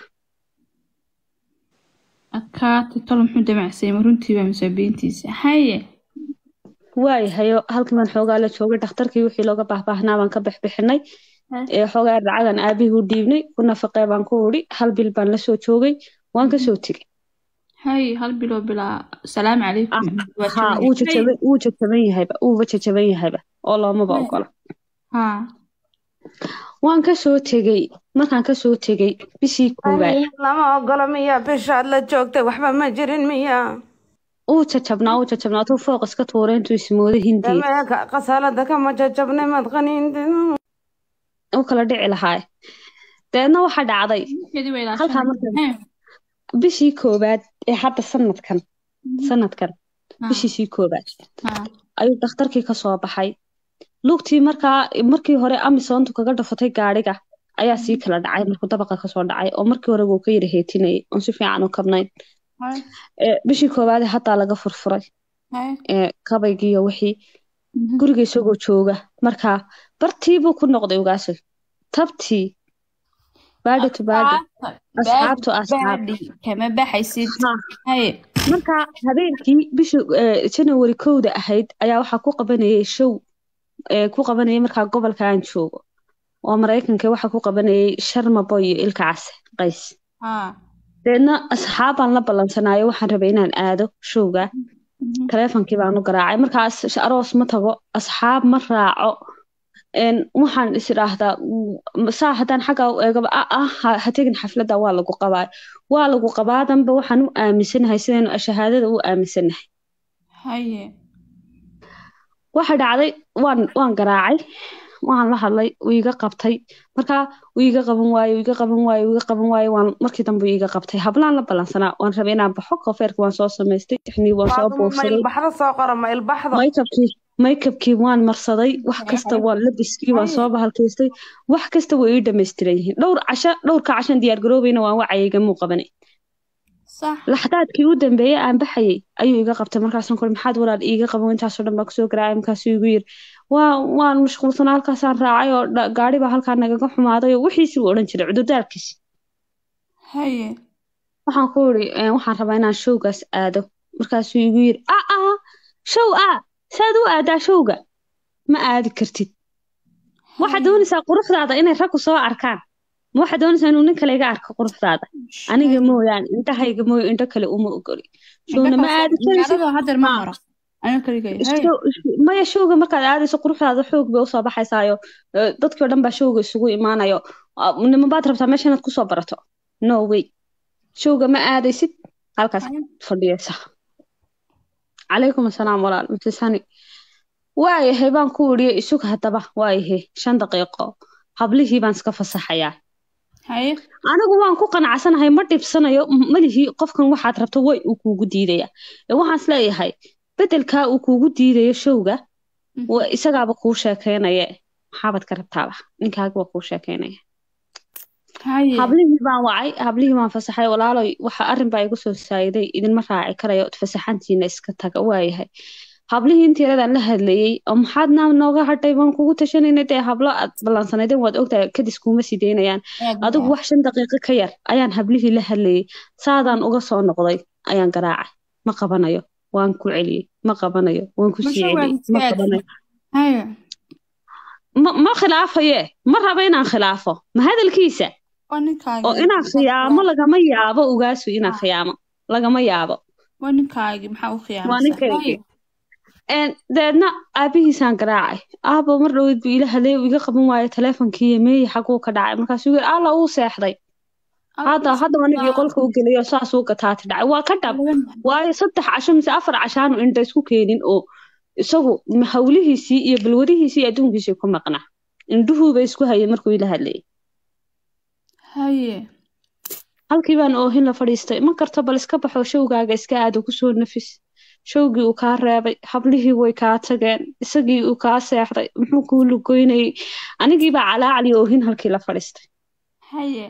adkaati talo muxuu damacsay ma runtiiba mise beentiisa haye waayahayo halkii baan xoogaa la joogay dhakhtarkii wixii looga baahbaahnaa baan ka bixbixinay ee xoogaa lacagan aabihii u dhiibnay ku nafaqee baan ku idhi hal bil baan la soo joogay waan ka soo tegey haye hal biloo bilaa salaamu calaykum Waa ha jaban wuu yahay. jajaban wuu jajaban yahayba wuuba jajaban yahayba oo loomaba Haye. ogola ha waan ka soo tegey markaan ka soo tegey bishii koowaad lama ogolo miya bishaad la joogtay waxba ma jirin miya uu jajabnaa uu jajabnaa tuu fooq iska tuuray intuu ismooday hindiya dameeka qasaalada kama jajabnay madqaniintin u kala dhici lahaa deedna waxaa dhacday Ninkeedii way halkaa ilaashanaysaa. markan Haye. bishii koowaad ee hadda sanadkan sanadkan Ha, bishiisii koowaad ha. ayuu dhakhtarkii ka soo baxay lugtii markaa markii hore amisontu kaga dhafatay gaadhiga ayaa sii kala dhacay markuu dabaqa kasoo dhacay oo markii hore wuu ka yara heetinayay oon si fiican u kabnayn Haye. Ee, bishii koowaad haddaa laga furfuray Haye. ee, kabaygiiyo wixii Mhm. guriga isagoo jooga markaa bartiibuu ku noqday ugaasay tabtii baadhi to baadhi asxaabtu asxaab baadhi kama baxaysid Ha. haye marka habeenkii bishii eh, janawari kowda ahayd ayaa waxaa ku qabanayay show eh, ku qabanayay markaa gobolka aan joogo oo maraykanka waxaa ku qabanayay sharmabo iyo ilka case qays ha deedna asxaabaan la ballansanaayo waxaan rabay inaan aado showga Mhm. taleefonkii baan u garaacay markaas sh- aroos ma tago asxaab ma raaco een, waxaan is idhaahdaa mm, saa haddaan xaggaa u eegaba ah ah ha ha tegin xafladda waa lagu qabaa waa lagu qabaadanba waxaan u aaminsanahay sidaynu shahaadada u aaminsanahay haye waxa dhacday waan waan garaacay waan la hadlay wuu iga qabtay markaa wuu iga qaban waaye wuu iga qaban waaye wuu iga qaban waaye waan markii dambe wuu iga qabtay hablaan la ballansanaa waan rabay inaan baxo koofeerka waan soo samaystay tixnii waan soo Faadumo, ma boogsaday ilbaxda soo qora ma ilbaxda maykabkii maykabkii waan marsaday wax kasta waan labiskii waan soo bahalkaystay wax kasta way ii dhammaystiran yihiin dhowr casho dhowrka cashan diyaar garoobayna waan wacayga muu qabanay sax laxdaadkii u dambeeyey aan baxayay ayuu iga qabtay markaasaan kuri maxaad walaal iiga qaban intaasoo dhan baa kusoo garaacay markaasuu igu yiri waa waan mashquulsanaa halkaasaan raacay oo dha- gaari baa halkaa nagaga xumaaday oo wixiisii u odhan jiray cudurdaarkiisi haye waxaan ku iri waxaan rabaa inaan showgaas aado markaasuu igu yiri a a show a saad u aadaa showga ma aadi kartid waxaad doonaysaa quruxdaada inay raggu soo arkaan ma waxaad doonaysaa inuu nin kale iga arko quruxdaada aniga mooyaane indhahayga mooyo indho kale uma ogoli showna ma aadi karaysid magaalada hadeer ma maro aniga kaligay haye Show- maya showga markaad aadayso quruxdaada xoog bay usoo baxaysaayo eh, dadkii o dhan baa showga isugu imaanayo Ah, nima baad rabtaa meesha inaad kusoo barato no way showga ma aadaysid halkaas fadhiyaysa calaykum asalaam walaal mutesani waayahay baan ku idhiye isug haddaba waayahay shan daqiiqo hablihii baan iska fasaxayaa haye anigu waan ku qanacsanahay ma dhibsanayo m- malihii qofkan waxaad rabto way uu kuugu diidaya ee waxaan is leeyahay bedelkaa uu kuugu diidayo showga Mhm. wa- isagaaba kuu sheekeynaye maxaabaad ka rabtaaba ninkaagaba kuu sheekeynaya haye hablihii baan wacay hablihii baan fasaxay walaaloy waxa arrin baa igu soo saayiday idinma raaci karayo fasaxantiina iska taga waayahay hablihii intii yaradaan la hadlayey oo maxaad naa nooga hadhay baan kugu tashanayna dee hablo aad ballansanaydeen waad ogtahay kadis kuuma sii daynayaan adigu wax shan daqiiqo ka yar ayaan hablihii la hadlayey saadaan uga soo noqday ayaan garaacay ma qabanayo waan ku celiyey ma qabanayo waan ku sii Masha celiyey ma waa qabanayo haye ma ma khilaafaye ma raba inaan khilaafo ma hadalkiisa waa ninkaagi oo inaan khiyaamo lagama yaabo ogaasu inaan khiyaamo lagama yaabo waa ninkaagi maxaa u waa khiyaamaysaa ninkaygi Een, deedna aabihiisaan garaacay aabo mar dhaweyd buu ila hadlay uu iga qaban waayo taleefonkii meeyi xaguu ka dhacay markaasuu yiri alla uu seexday hadda hadda anigii qolka u gelayo saasuu gataati dhacay waa ka dhab waayo saddex casho mise afar cashaanu indha isku keenin oo isagu ma- hawlihiisii iyo balwadihiisii iyo adduunkiisii ku maqnaa indhuhuuba isku hayay markuu ila hadlayay haye halkii baan oohin la fadhiistay ma karto bal iska baxo showgaaga iska aado kusoo nafis showgii uu kaa reebay hablihii way kaa tageen isagii uu kaa seexday muxuu kuu lugoynayay anigiibaa calaacali oohin halkii la fadhiistay haye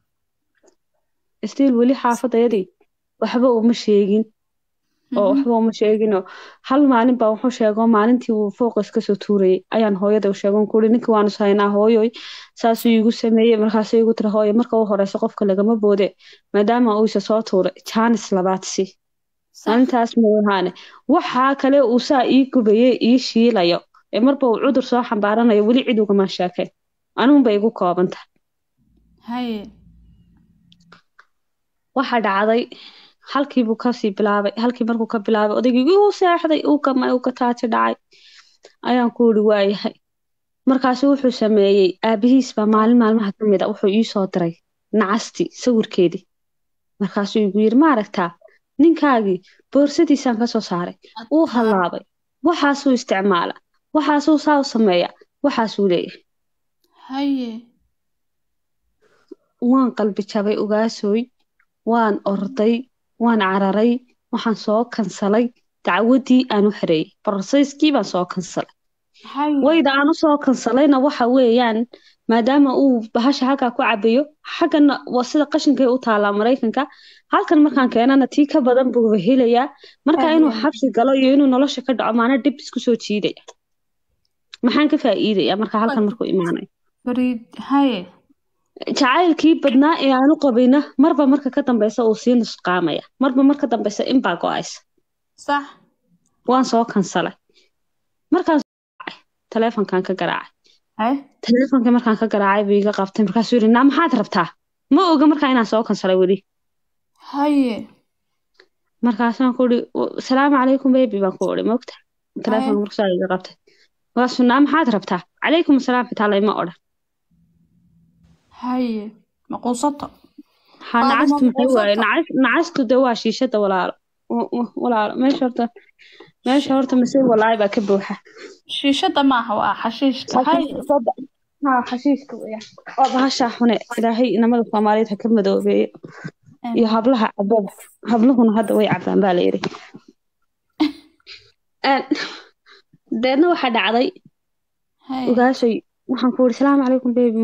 stiil weli xaafadayadii waxba uma sheegin oo waxba uma sheeginoo hal maalin baa wuxuu sheegoo maalintii uu fooqas kasoo tuurayay ayaan hooyada u sheegon kuuri ninkii waanu sahaynaa hooyoy saasuu iigu sameeyey markaasay igu tiri hooyo marka u horeysa qofka lagama boode maadaama uu isa soo tuuray jaanis labaadsi maalintaas mooyaane waxaa kale uu saa ii gubayey ii shiilayo ee marba uu cudur soo xambaaranayo weli cid ugama sheekayn anuunba igu koobanta haye waxa dhacday halkiibuu kasii bilaabay halkii markuu ka bilaabay odaygii uu seexday uu kamay uu kataaji dhacay ayaan ku iri waayahay markaasu wuxuu sameeyey aabihiis baa maalin maalmaha ka mid a wuxuu ii soo diray nacasti sawirkeedii markaasuu igu yiri ma aragtaa ninkaagii boorsadiisaan kasoo saaray uu hallaabay waxaasuu isticmaala waxaasuu saa u sameeya waxaasuu leeyahay haye waan qalbi jabay ogaasooy waan orday waan cararay waxaan soo kansalay dacwadii aan u xareeyey barsayskii baan soo kansalay haye wayda aan u soo kansalayna waxa weeyaan maadaama uu bahasha halkaa ku cabayo xaggana waa sida qashinkay u taalaa maraykanka halkan markaan keenana tii ka badan buu helayaa marka inuu xabsi galo iyo inuu nolosha ka dhaco maana dhib isku soo jiidaya maxaan ka faa'iidaya marka halkan markuu imaanayo fariid haye jacaylkii badnaa ee aanu qabayna marba marka ka dambeysa uu sii nusqaamaya marba marka dambeysa inbaa go-aysa sax waan soo kansalay markaan soo kacay, taleefonkaan ka garaacay hay taleefonkii markaan ka garaacay buu iga qabtay markaasuu yidhi naa maxaad rabtaa ma oga markaa inaan soo kansalay weli haye markaasaan ku uri salaamu calaykum bebi baan ku uri mogta taleefonka markasaa iga qabtay markaasuu naa maxaad rabtaa calaykum asalaam xitaa layma odhan haye maquusato ha Qaadi nacastu ma maxay waaye quusato. Nacas- nacastu de waa shiishada walaalo W- w- walaalo meesha horta meesha horta masiir walaahi baa ka buuxa shiishada maaha waa xashiishka haye ha xashiishka weeyaan waa bahashaa xune ilaahay inamada soomaaliyeed ha ka madoobeeyo iyo hablaha cabada habluhuna hadda way cabaan baa la yidhi Een, deedna waxaa dhacday haye ogaashay waxaan ku uri salaamu calaykum bebi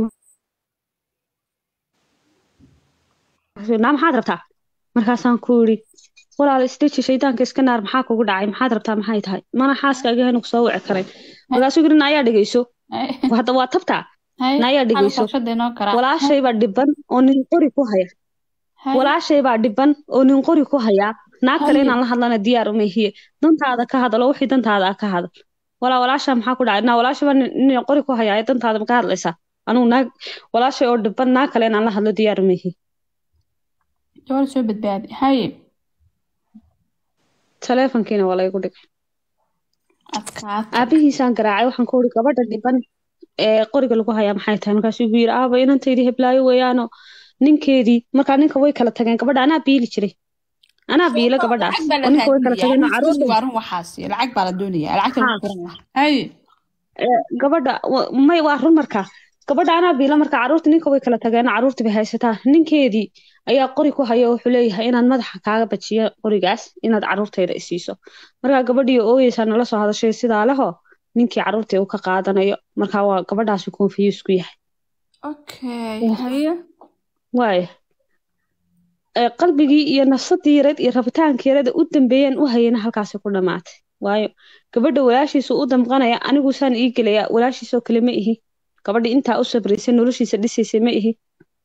naa maxaad rabtaa markaasaan ku uri walaal isdeji shaydaanka iska naar maxaa kugu dhacay maxaad rabtaa maxay tahay mana xaaskaaga hanu kusoo wici karay markaasuu yiri naayaa dhegeyso haye hadda waa tabtaa haye naayaa dhegeyso qalqashada inoo karaa walaashay baa dhiban oo nin qori ku haya haye walaashay baa dhiban oo nin qori ku hayaa naag kale Haye. inaan la hadlana diyaar uma hiye dantaada ka hadalo wixii dantaada ah ka hadal walaa walaasha maxaa ku dhacay naa walaashay baa nin nin qori ku hayaa ee dantaada ma ka hadlaysaa anugu naag walaashay oo dhiban naag kale inaan la hadlo diyaar uma hiye gabar soo badbaadi haye taleefonkiina waa laygu dhigay adkaata aabihiisaan garaacay waxaan ku uri gabadha dhiban ee qoriga lagu hayaa maxay tahay markaasuu igu yidhi aaba inantaydii heblaayo weeyaano ninkeedii markaa ninka way kala tageen gabadha anaa biili jiray anaa biila gabadhaas lacag baa la oo ninka way kala tageen oo raadinaya caruurta waa run waxaas lacag baa la doonaya lacagta Ha. lagu furan lahaa haye gabadha wa- may waa run markaa gabadha anaa biila markaa caruurta ninka way kala tageen oo caruurta bay haysataa ninkeedii ayaa qori ku haya oo wuxuu leeyahay inaad madaxa kaaga bajiyo qorigaas inaad caruurtayda isiiso markaa gabadhii ooyeysaa nala soo hadashay sidaa leho ninkii caruurtii uu ka qaadanayo markaa waa gabadhaasi confuse ku yahay okay Wah. haye waaya ee qalbigii iyo nafsadii yareed iyo rabitaankii yareed ee u dambeeyeen u hayana halkaasi ku dhamaatay waayo gabadha walaashiisu u damqanaya anigu saan ii gelaya walaashiisoo kale ma ihi gabadha intaa u sabraysay noloshiisa dhisaysay ma ihi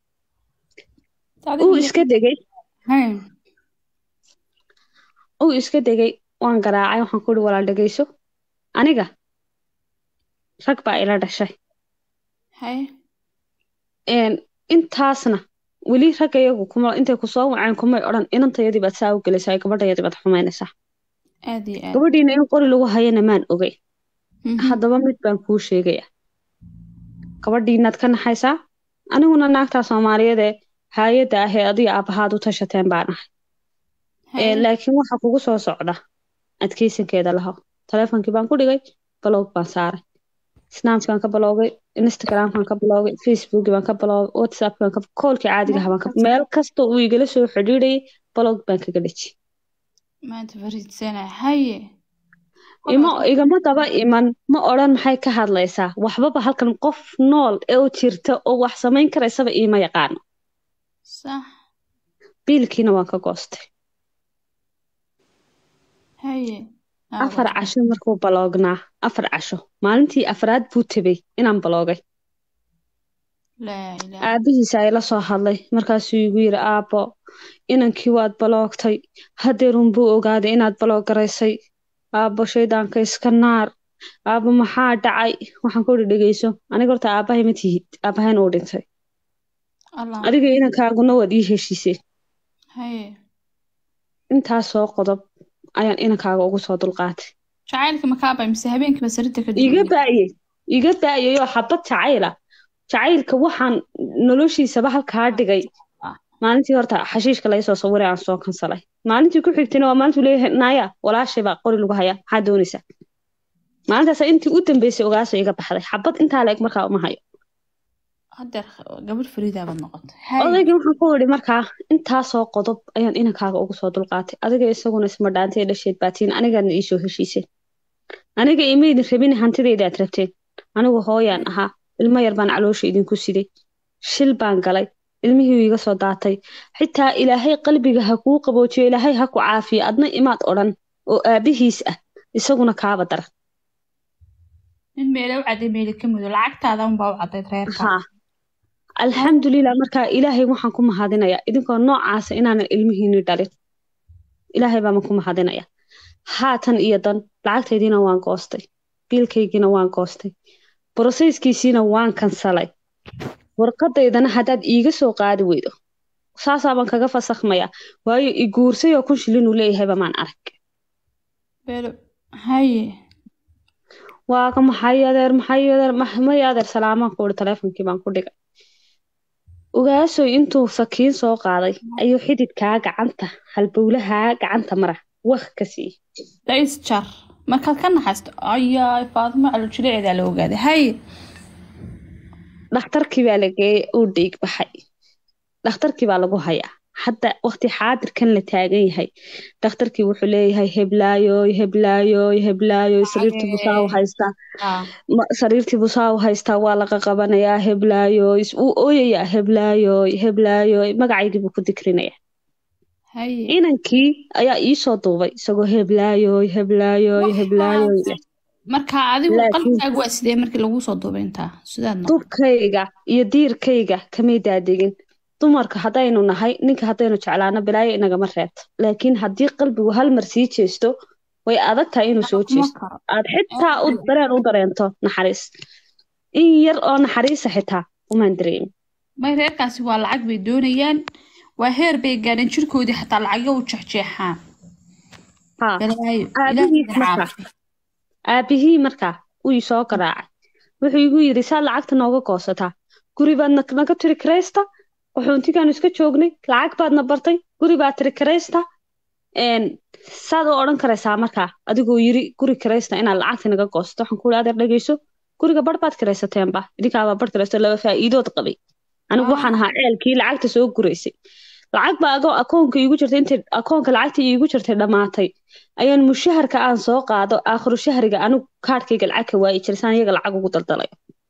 uu iska degay haye uu iska degay waan garaacay waxaan ku ihi walaal dhegeyso aniga rag baa ila dhashay haye een intaasna weli ragga iyagu kuma intay kusoo waceen kumay odhan inantayadii baad saa u gelaysaa gabadhayadii baad xumaynaysaa aad iyo aad gabadhiina in qori lagu hayana maan ogay Mhm. haddaba mid baan kuu sheegaya gabadhiinaad ka naxaysaa aniguna naagtaa soomaaliyeed ee haayadda ah ee adiga aabbahaad u tashateen baan ahay Haye. Ee, laakiin waxa kugu soo socda adkeysankeeda laho taleefonkii baan ku dhigay balog baan saaray snapkaan ka baloogay instagramkaan ka baloogay facebookii baan ka baloogay whatsappkaan ka koolkii caadiga ahaa baan ka meel kasta uu igala soo xidhiidhayay balog baan kaga dheji maanta fariidsana haye imo igama daba iman ma odhan maxay ka hadlaysaa waxbaba halkan qof nool ee u jirta oo wax samayn karaysaba iima yaqaano sax biilkiina waan ka goostay haye afar casho markuu baloognaa afar casho maalintii afraad buu tabay inaan baloogay laa ilaaha aabihiisa ay la soo hadlay markaasuu igu yidhi aabbo inankii waad baloogtay hadeerun buu ogaaday inaad baloogaraysay aabbo shaydaanka iska naar aabbo maxaa dhacay waxaan ku idhi dhegeyso aniga horta aabbahay ma tihid aabbahayn uu dhintay allah adiga inankaaguna waad ii heshiiseen haye intaasoo qodob ayaan inankaaga ugu soo dulqaatay jacaylka makaabay mise habeenkiiba sarirta ka iga baayey iga baayayoo xabad jacayla jacaylka waxaan noloshiisaba halkaa dhigay maalintii horta xashiishka laga soo sawiray aan soo kansalay maalintii ku xigtayna waa maalintuu leeyahay naaya walaashay baa qori lagu hayaa maxaa doonaysaa maalintaas intii u dambeysay ogaasa iga baxday xabad intaa la eg markaa uma hayo hadeer gabadh fariida baad noqotay odaygii waxaan ku idhi markaa intaasoo qodob ayaan inankaaga ugu soo dulqaatay adiga isaguna isma dhaantay dhasheed baatiin anigaadna iisoo heshiiseen aniga imaydin rabin hantidayda aad rabteen anigu hooyaan ahaa ilmo yar baan caloosha idinku siday shil baan galay ilmihii iga soo daatay xitaa ilaahay qalbiga ha kuu qaboojiyo ilaahay ha ku caafiyo adna imaad odhan oo aabihiis ah isaguna kaaba daran nin meela u caday meeli ka mudo lacagtaada unbaa u cadayd reerka haa alxamdulilah markaa ilaahay waxaan ku mahadinayaa idinkoo noocaasa inaanan ilmihiini dhalin ilaahay baaman ku mahadinaya haatan iyo dan lacagtaydiina waan goostay biilkaygiina waan goostay broseyskiisiina waan kansalay warqadaydana haddaad iiga soo qaadi weydo saasaabaan kaga fasakhmayaa waayo i guursay oo kun shilin uu leeyahayba maan arag belo haye waaga maxay adeer maxay adeer may adeer salaamaan ku uri taleefonkii baan ku dhigay ogaasoy intuu sakiin soo qaaday ayuu xididkaa gacanta halbowlahaa gacanta mara waq ka siiyey dhais jar markaad ka naxaysto ayaa faadimo calojileeceedaa la ogaaday haye dhakhtarkii baa la geeyey uu dhiig baxay dhakhtarkii baa lagu hayaa hadda waqti xaadirkan la taagan yahay dhakhtarkii wuxuu leeyahay heblaayoy heblaayoy heblaayoy sariirtii busaa u haystaa sariirtii busaa u haystaa waa laga qabanayaa heblaayoy wuu ooyayaa heblaayoy heblaayoy magacaygii buu ku dikrinayaa haye inankii ayaa iisoo duubay isagoo heblaayoy heblaayoy heblaayoy leh marka adigu Laakiin- qalbigaagu waa sidee markii laguu soo duubay intaa sidaad noqon dubkayga iyo diirkayga kamay daadegin dumarka haddaynu nahay ninka haddaynu jeclaano bilaayo inagama reebto laakiin haddii qalbigu hal mar sii jeesto way adag tahay inuu soo kuma jeesto karo aad xitaa u dareen u dareento naxariis in yar oo naxariisa xitaa umaan dareemin may reerkaasi waa lacag bay doonayaan waa heer bay gaadheen jirkoodii xataa lacagyo u jeexjeexaan haa balaayo Aabihiis ilaahay markaa. caafi aabihii markaa uu ii soo garaacay wuxuu igu yidhi saad lacagta nooga goosataa guri baad na- naga tiri karaysta waxuuntigaanu iska joognay lacag baadna bartay guri baad tiri karaysta een, saad u odhan karaysaa markaa adigoo yiri guri karaysta inaad lacagta naga goosato waxaan ku adeer dhegeyso guriga bar baad karaysateenba idinkaabaa bar karaysto laba faa'iidood qabay anigu Ah. waxaan ahaa ceelkii lacagta soo guraysay lacag baa agoo akoonka iigu jirtay intay akoonka lacagta iigu jirtay dhammaatay ayaan mushaharka aan soo qaado aakhiru shahriga anigu kaadhkayga lacag ka waayi jiray saan iyaga lacag ugu daldalayo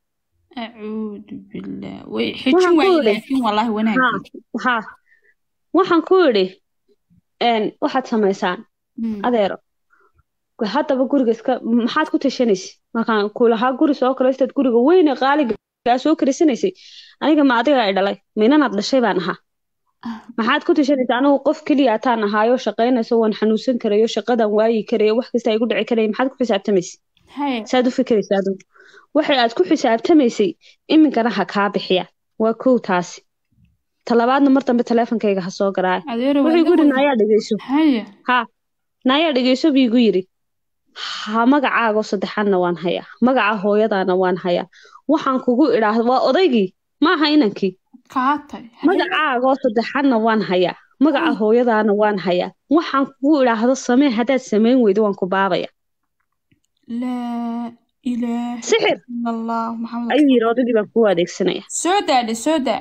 acuudu billah way xijin Waxaan ku waaye idhi- laakiin wallaahi wanaagii haa waxaan ku idhi een, waxaad samaysaan Hmm. adeero haddaba guriga iska maxaad ku tashanaysa markaan ku lahaa guri soo karaystaad guriga weyne qaaligaa soo karaysanaysay aniga ma adiga ay dhalay minanaad dhashay baan ahaa maxaad ku tashanaysa anigu qof keliya ataan ahaayo shaqaynayso waan xanuunsan karayo shaqadan waayi karayo wax kasta igu dhici karaya maxaad ku xisaabtamaysa haye saad u fikiraysa adigu waxay aad ku xisaabtamaysay iminkana ha kaa bixiya waa kow taasi talabaadna mar dambe taleefonkayga ha soo garaayo adeero wuxuu igu yidhi waa naayaa dhegeyso haye haa naayaa dhegeyso buu igu yidhi ha magacaago saddexaadna waan hayaa magaca hooyadaana waan hayaa waxaan kugu idhaahda waa odaygii maaha inankii kaatay magacaagoo saddexaadna waan hayaa magaca hooyadaana waan hayaa waxaan kugu idhaahdo samee haddaad samayn weydo waan ku baabaya laa ilaaha sixir ila allah maxamed ayuu yidhi odaygii baan kugu adeegsanaya soo daadhe soo daa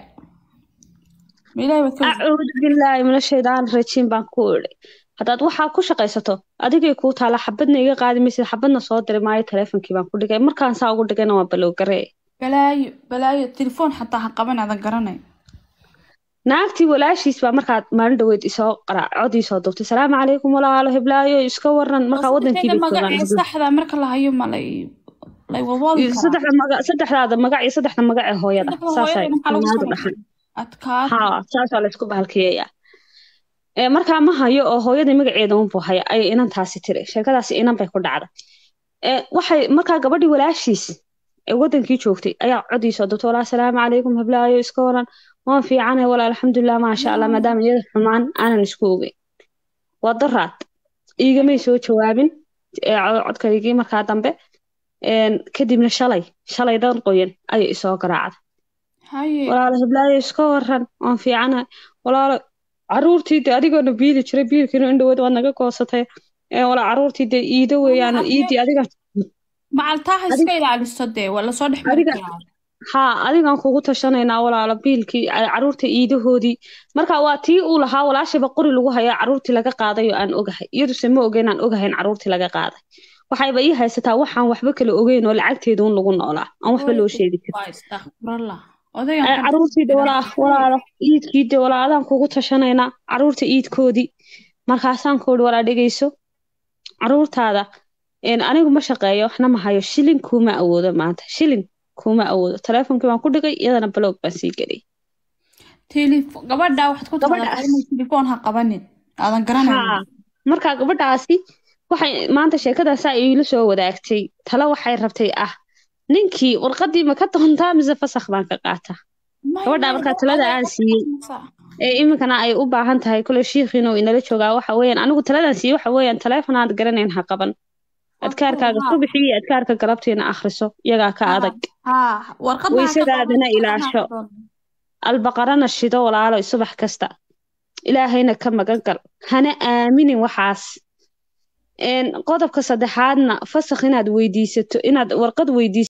ma ilaahay baad ka acuudu billaahi min ashaydaani rajiim baan ku idhi haddaad waxaa ku shaqaysato adigay kuu taala xabadna iga qaadi maysid xabadna soo diri maayo taleefonkii baan ku dhigay markaan saa ugu dhigayna waa balowgaree balaayo balaayo telefoon xataa ha qaban aadan garanay naagtii walaashiis baa markaad maalin dhaweyd isoo qaraa cod iisoo duubtay salaamu calaykum walaalo heblaayo iska waran markaa wadankii bay magacii joogaan saxda marka la hayo ma lay lay wawaadi iyo saddexda maga saddexdaada magac iyo saddexda magac ee hooyada saasay soomaalidu dhaxan adkaad haa saasaa laysku bahalkiyayaa ee markaa ma hayo oo hooyadii magaceeda unbuu haya ayay inantaasi tiri sheekadaasi inan bay ku dhacda ee waxay markaa gabadhii walaashiis ee wadankii joogtay ayaa codiisoo dubtay walaa salaamu calaykum heblaayo iska waran waan fiicanahay walaa alxamdulilah maasha allah maadaama iyada xumaan aanan isku ogeyn waa daraad iigamay soo jawaabin ee co- codkaygii markaa dambe een, kadibna shalay shalay dan qoyan ayay isoo garaacday haye walaalo heblaayo iska waran waan fiicanahay walaalo caruurtii de adigoona biili jiray biilkiina indhawood waad naga goosatay ee walaa caruurtii de iido weeyaan Adiga- iidii adiga macaltaaha iska ilaaliso dee waa lasoo dhex mari Adiga- karaa haa adigaan kugu tashanaynaa walaalo biilkii a- caruurta iidahoodii marka waa tii uu lahaa walaashiba qori lagu hayaa caruurtii laga qaaday oo aan ogahay iyaduse ma ogeyn aan ogahayn caruurtii laga qaaday waxayba ii haysataa waxaan waxba kala ogeyn oo lacagteeda un lagu noolaa aan waxba loo sheegi karin waa istakfurallah Ee, odaygan caruurtii de walaa walaalo iidkii de walaa adaan kugu tashanaynaa caruurta iidkoodii markaasaan ku ihi walaa dhegeyso caruurtaada een, anigu ma shaqeeyo waxna ma hayo shilin kuuma awoodo maanta shilin kuma awoodo taleefonkii baan ku dhigay iyadana blog baan sii geliyay Telefo- gabadha waxaad ku Gabadha- taqaanaa inay telefoon ha qabanin aadan haa garanayn marka gabadhaasi waxay maanta sheekadaasaa iila soo wadaagtay talo waxay rabtay ah ninkii warqadii ma ka doontaa mise fasakh baan ka qaataa gabadha markaa talada aan siiyey ee iminkana ay u baahan tahay kule shiikhiin oo inala joogaa waxa weeyaan anigu taladan siiyey waxa weeyaan taleefon aad garanayn ha qaban adkaarkaaga subaxii iyo adkaarka galabtiina akhriso iyagaa ka adag haa warqadda ha ka Weysadaadana qabanin, ilaasho. warqadda ha ka qabanin. albaqarana shido walaalo subax kasta ilaahayna ka magan gal hana aaminin waxaas Een, qodobka saddexaadna fasakh inaad weydiisato inaad warqad weydiisato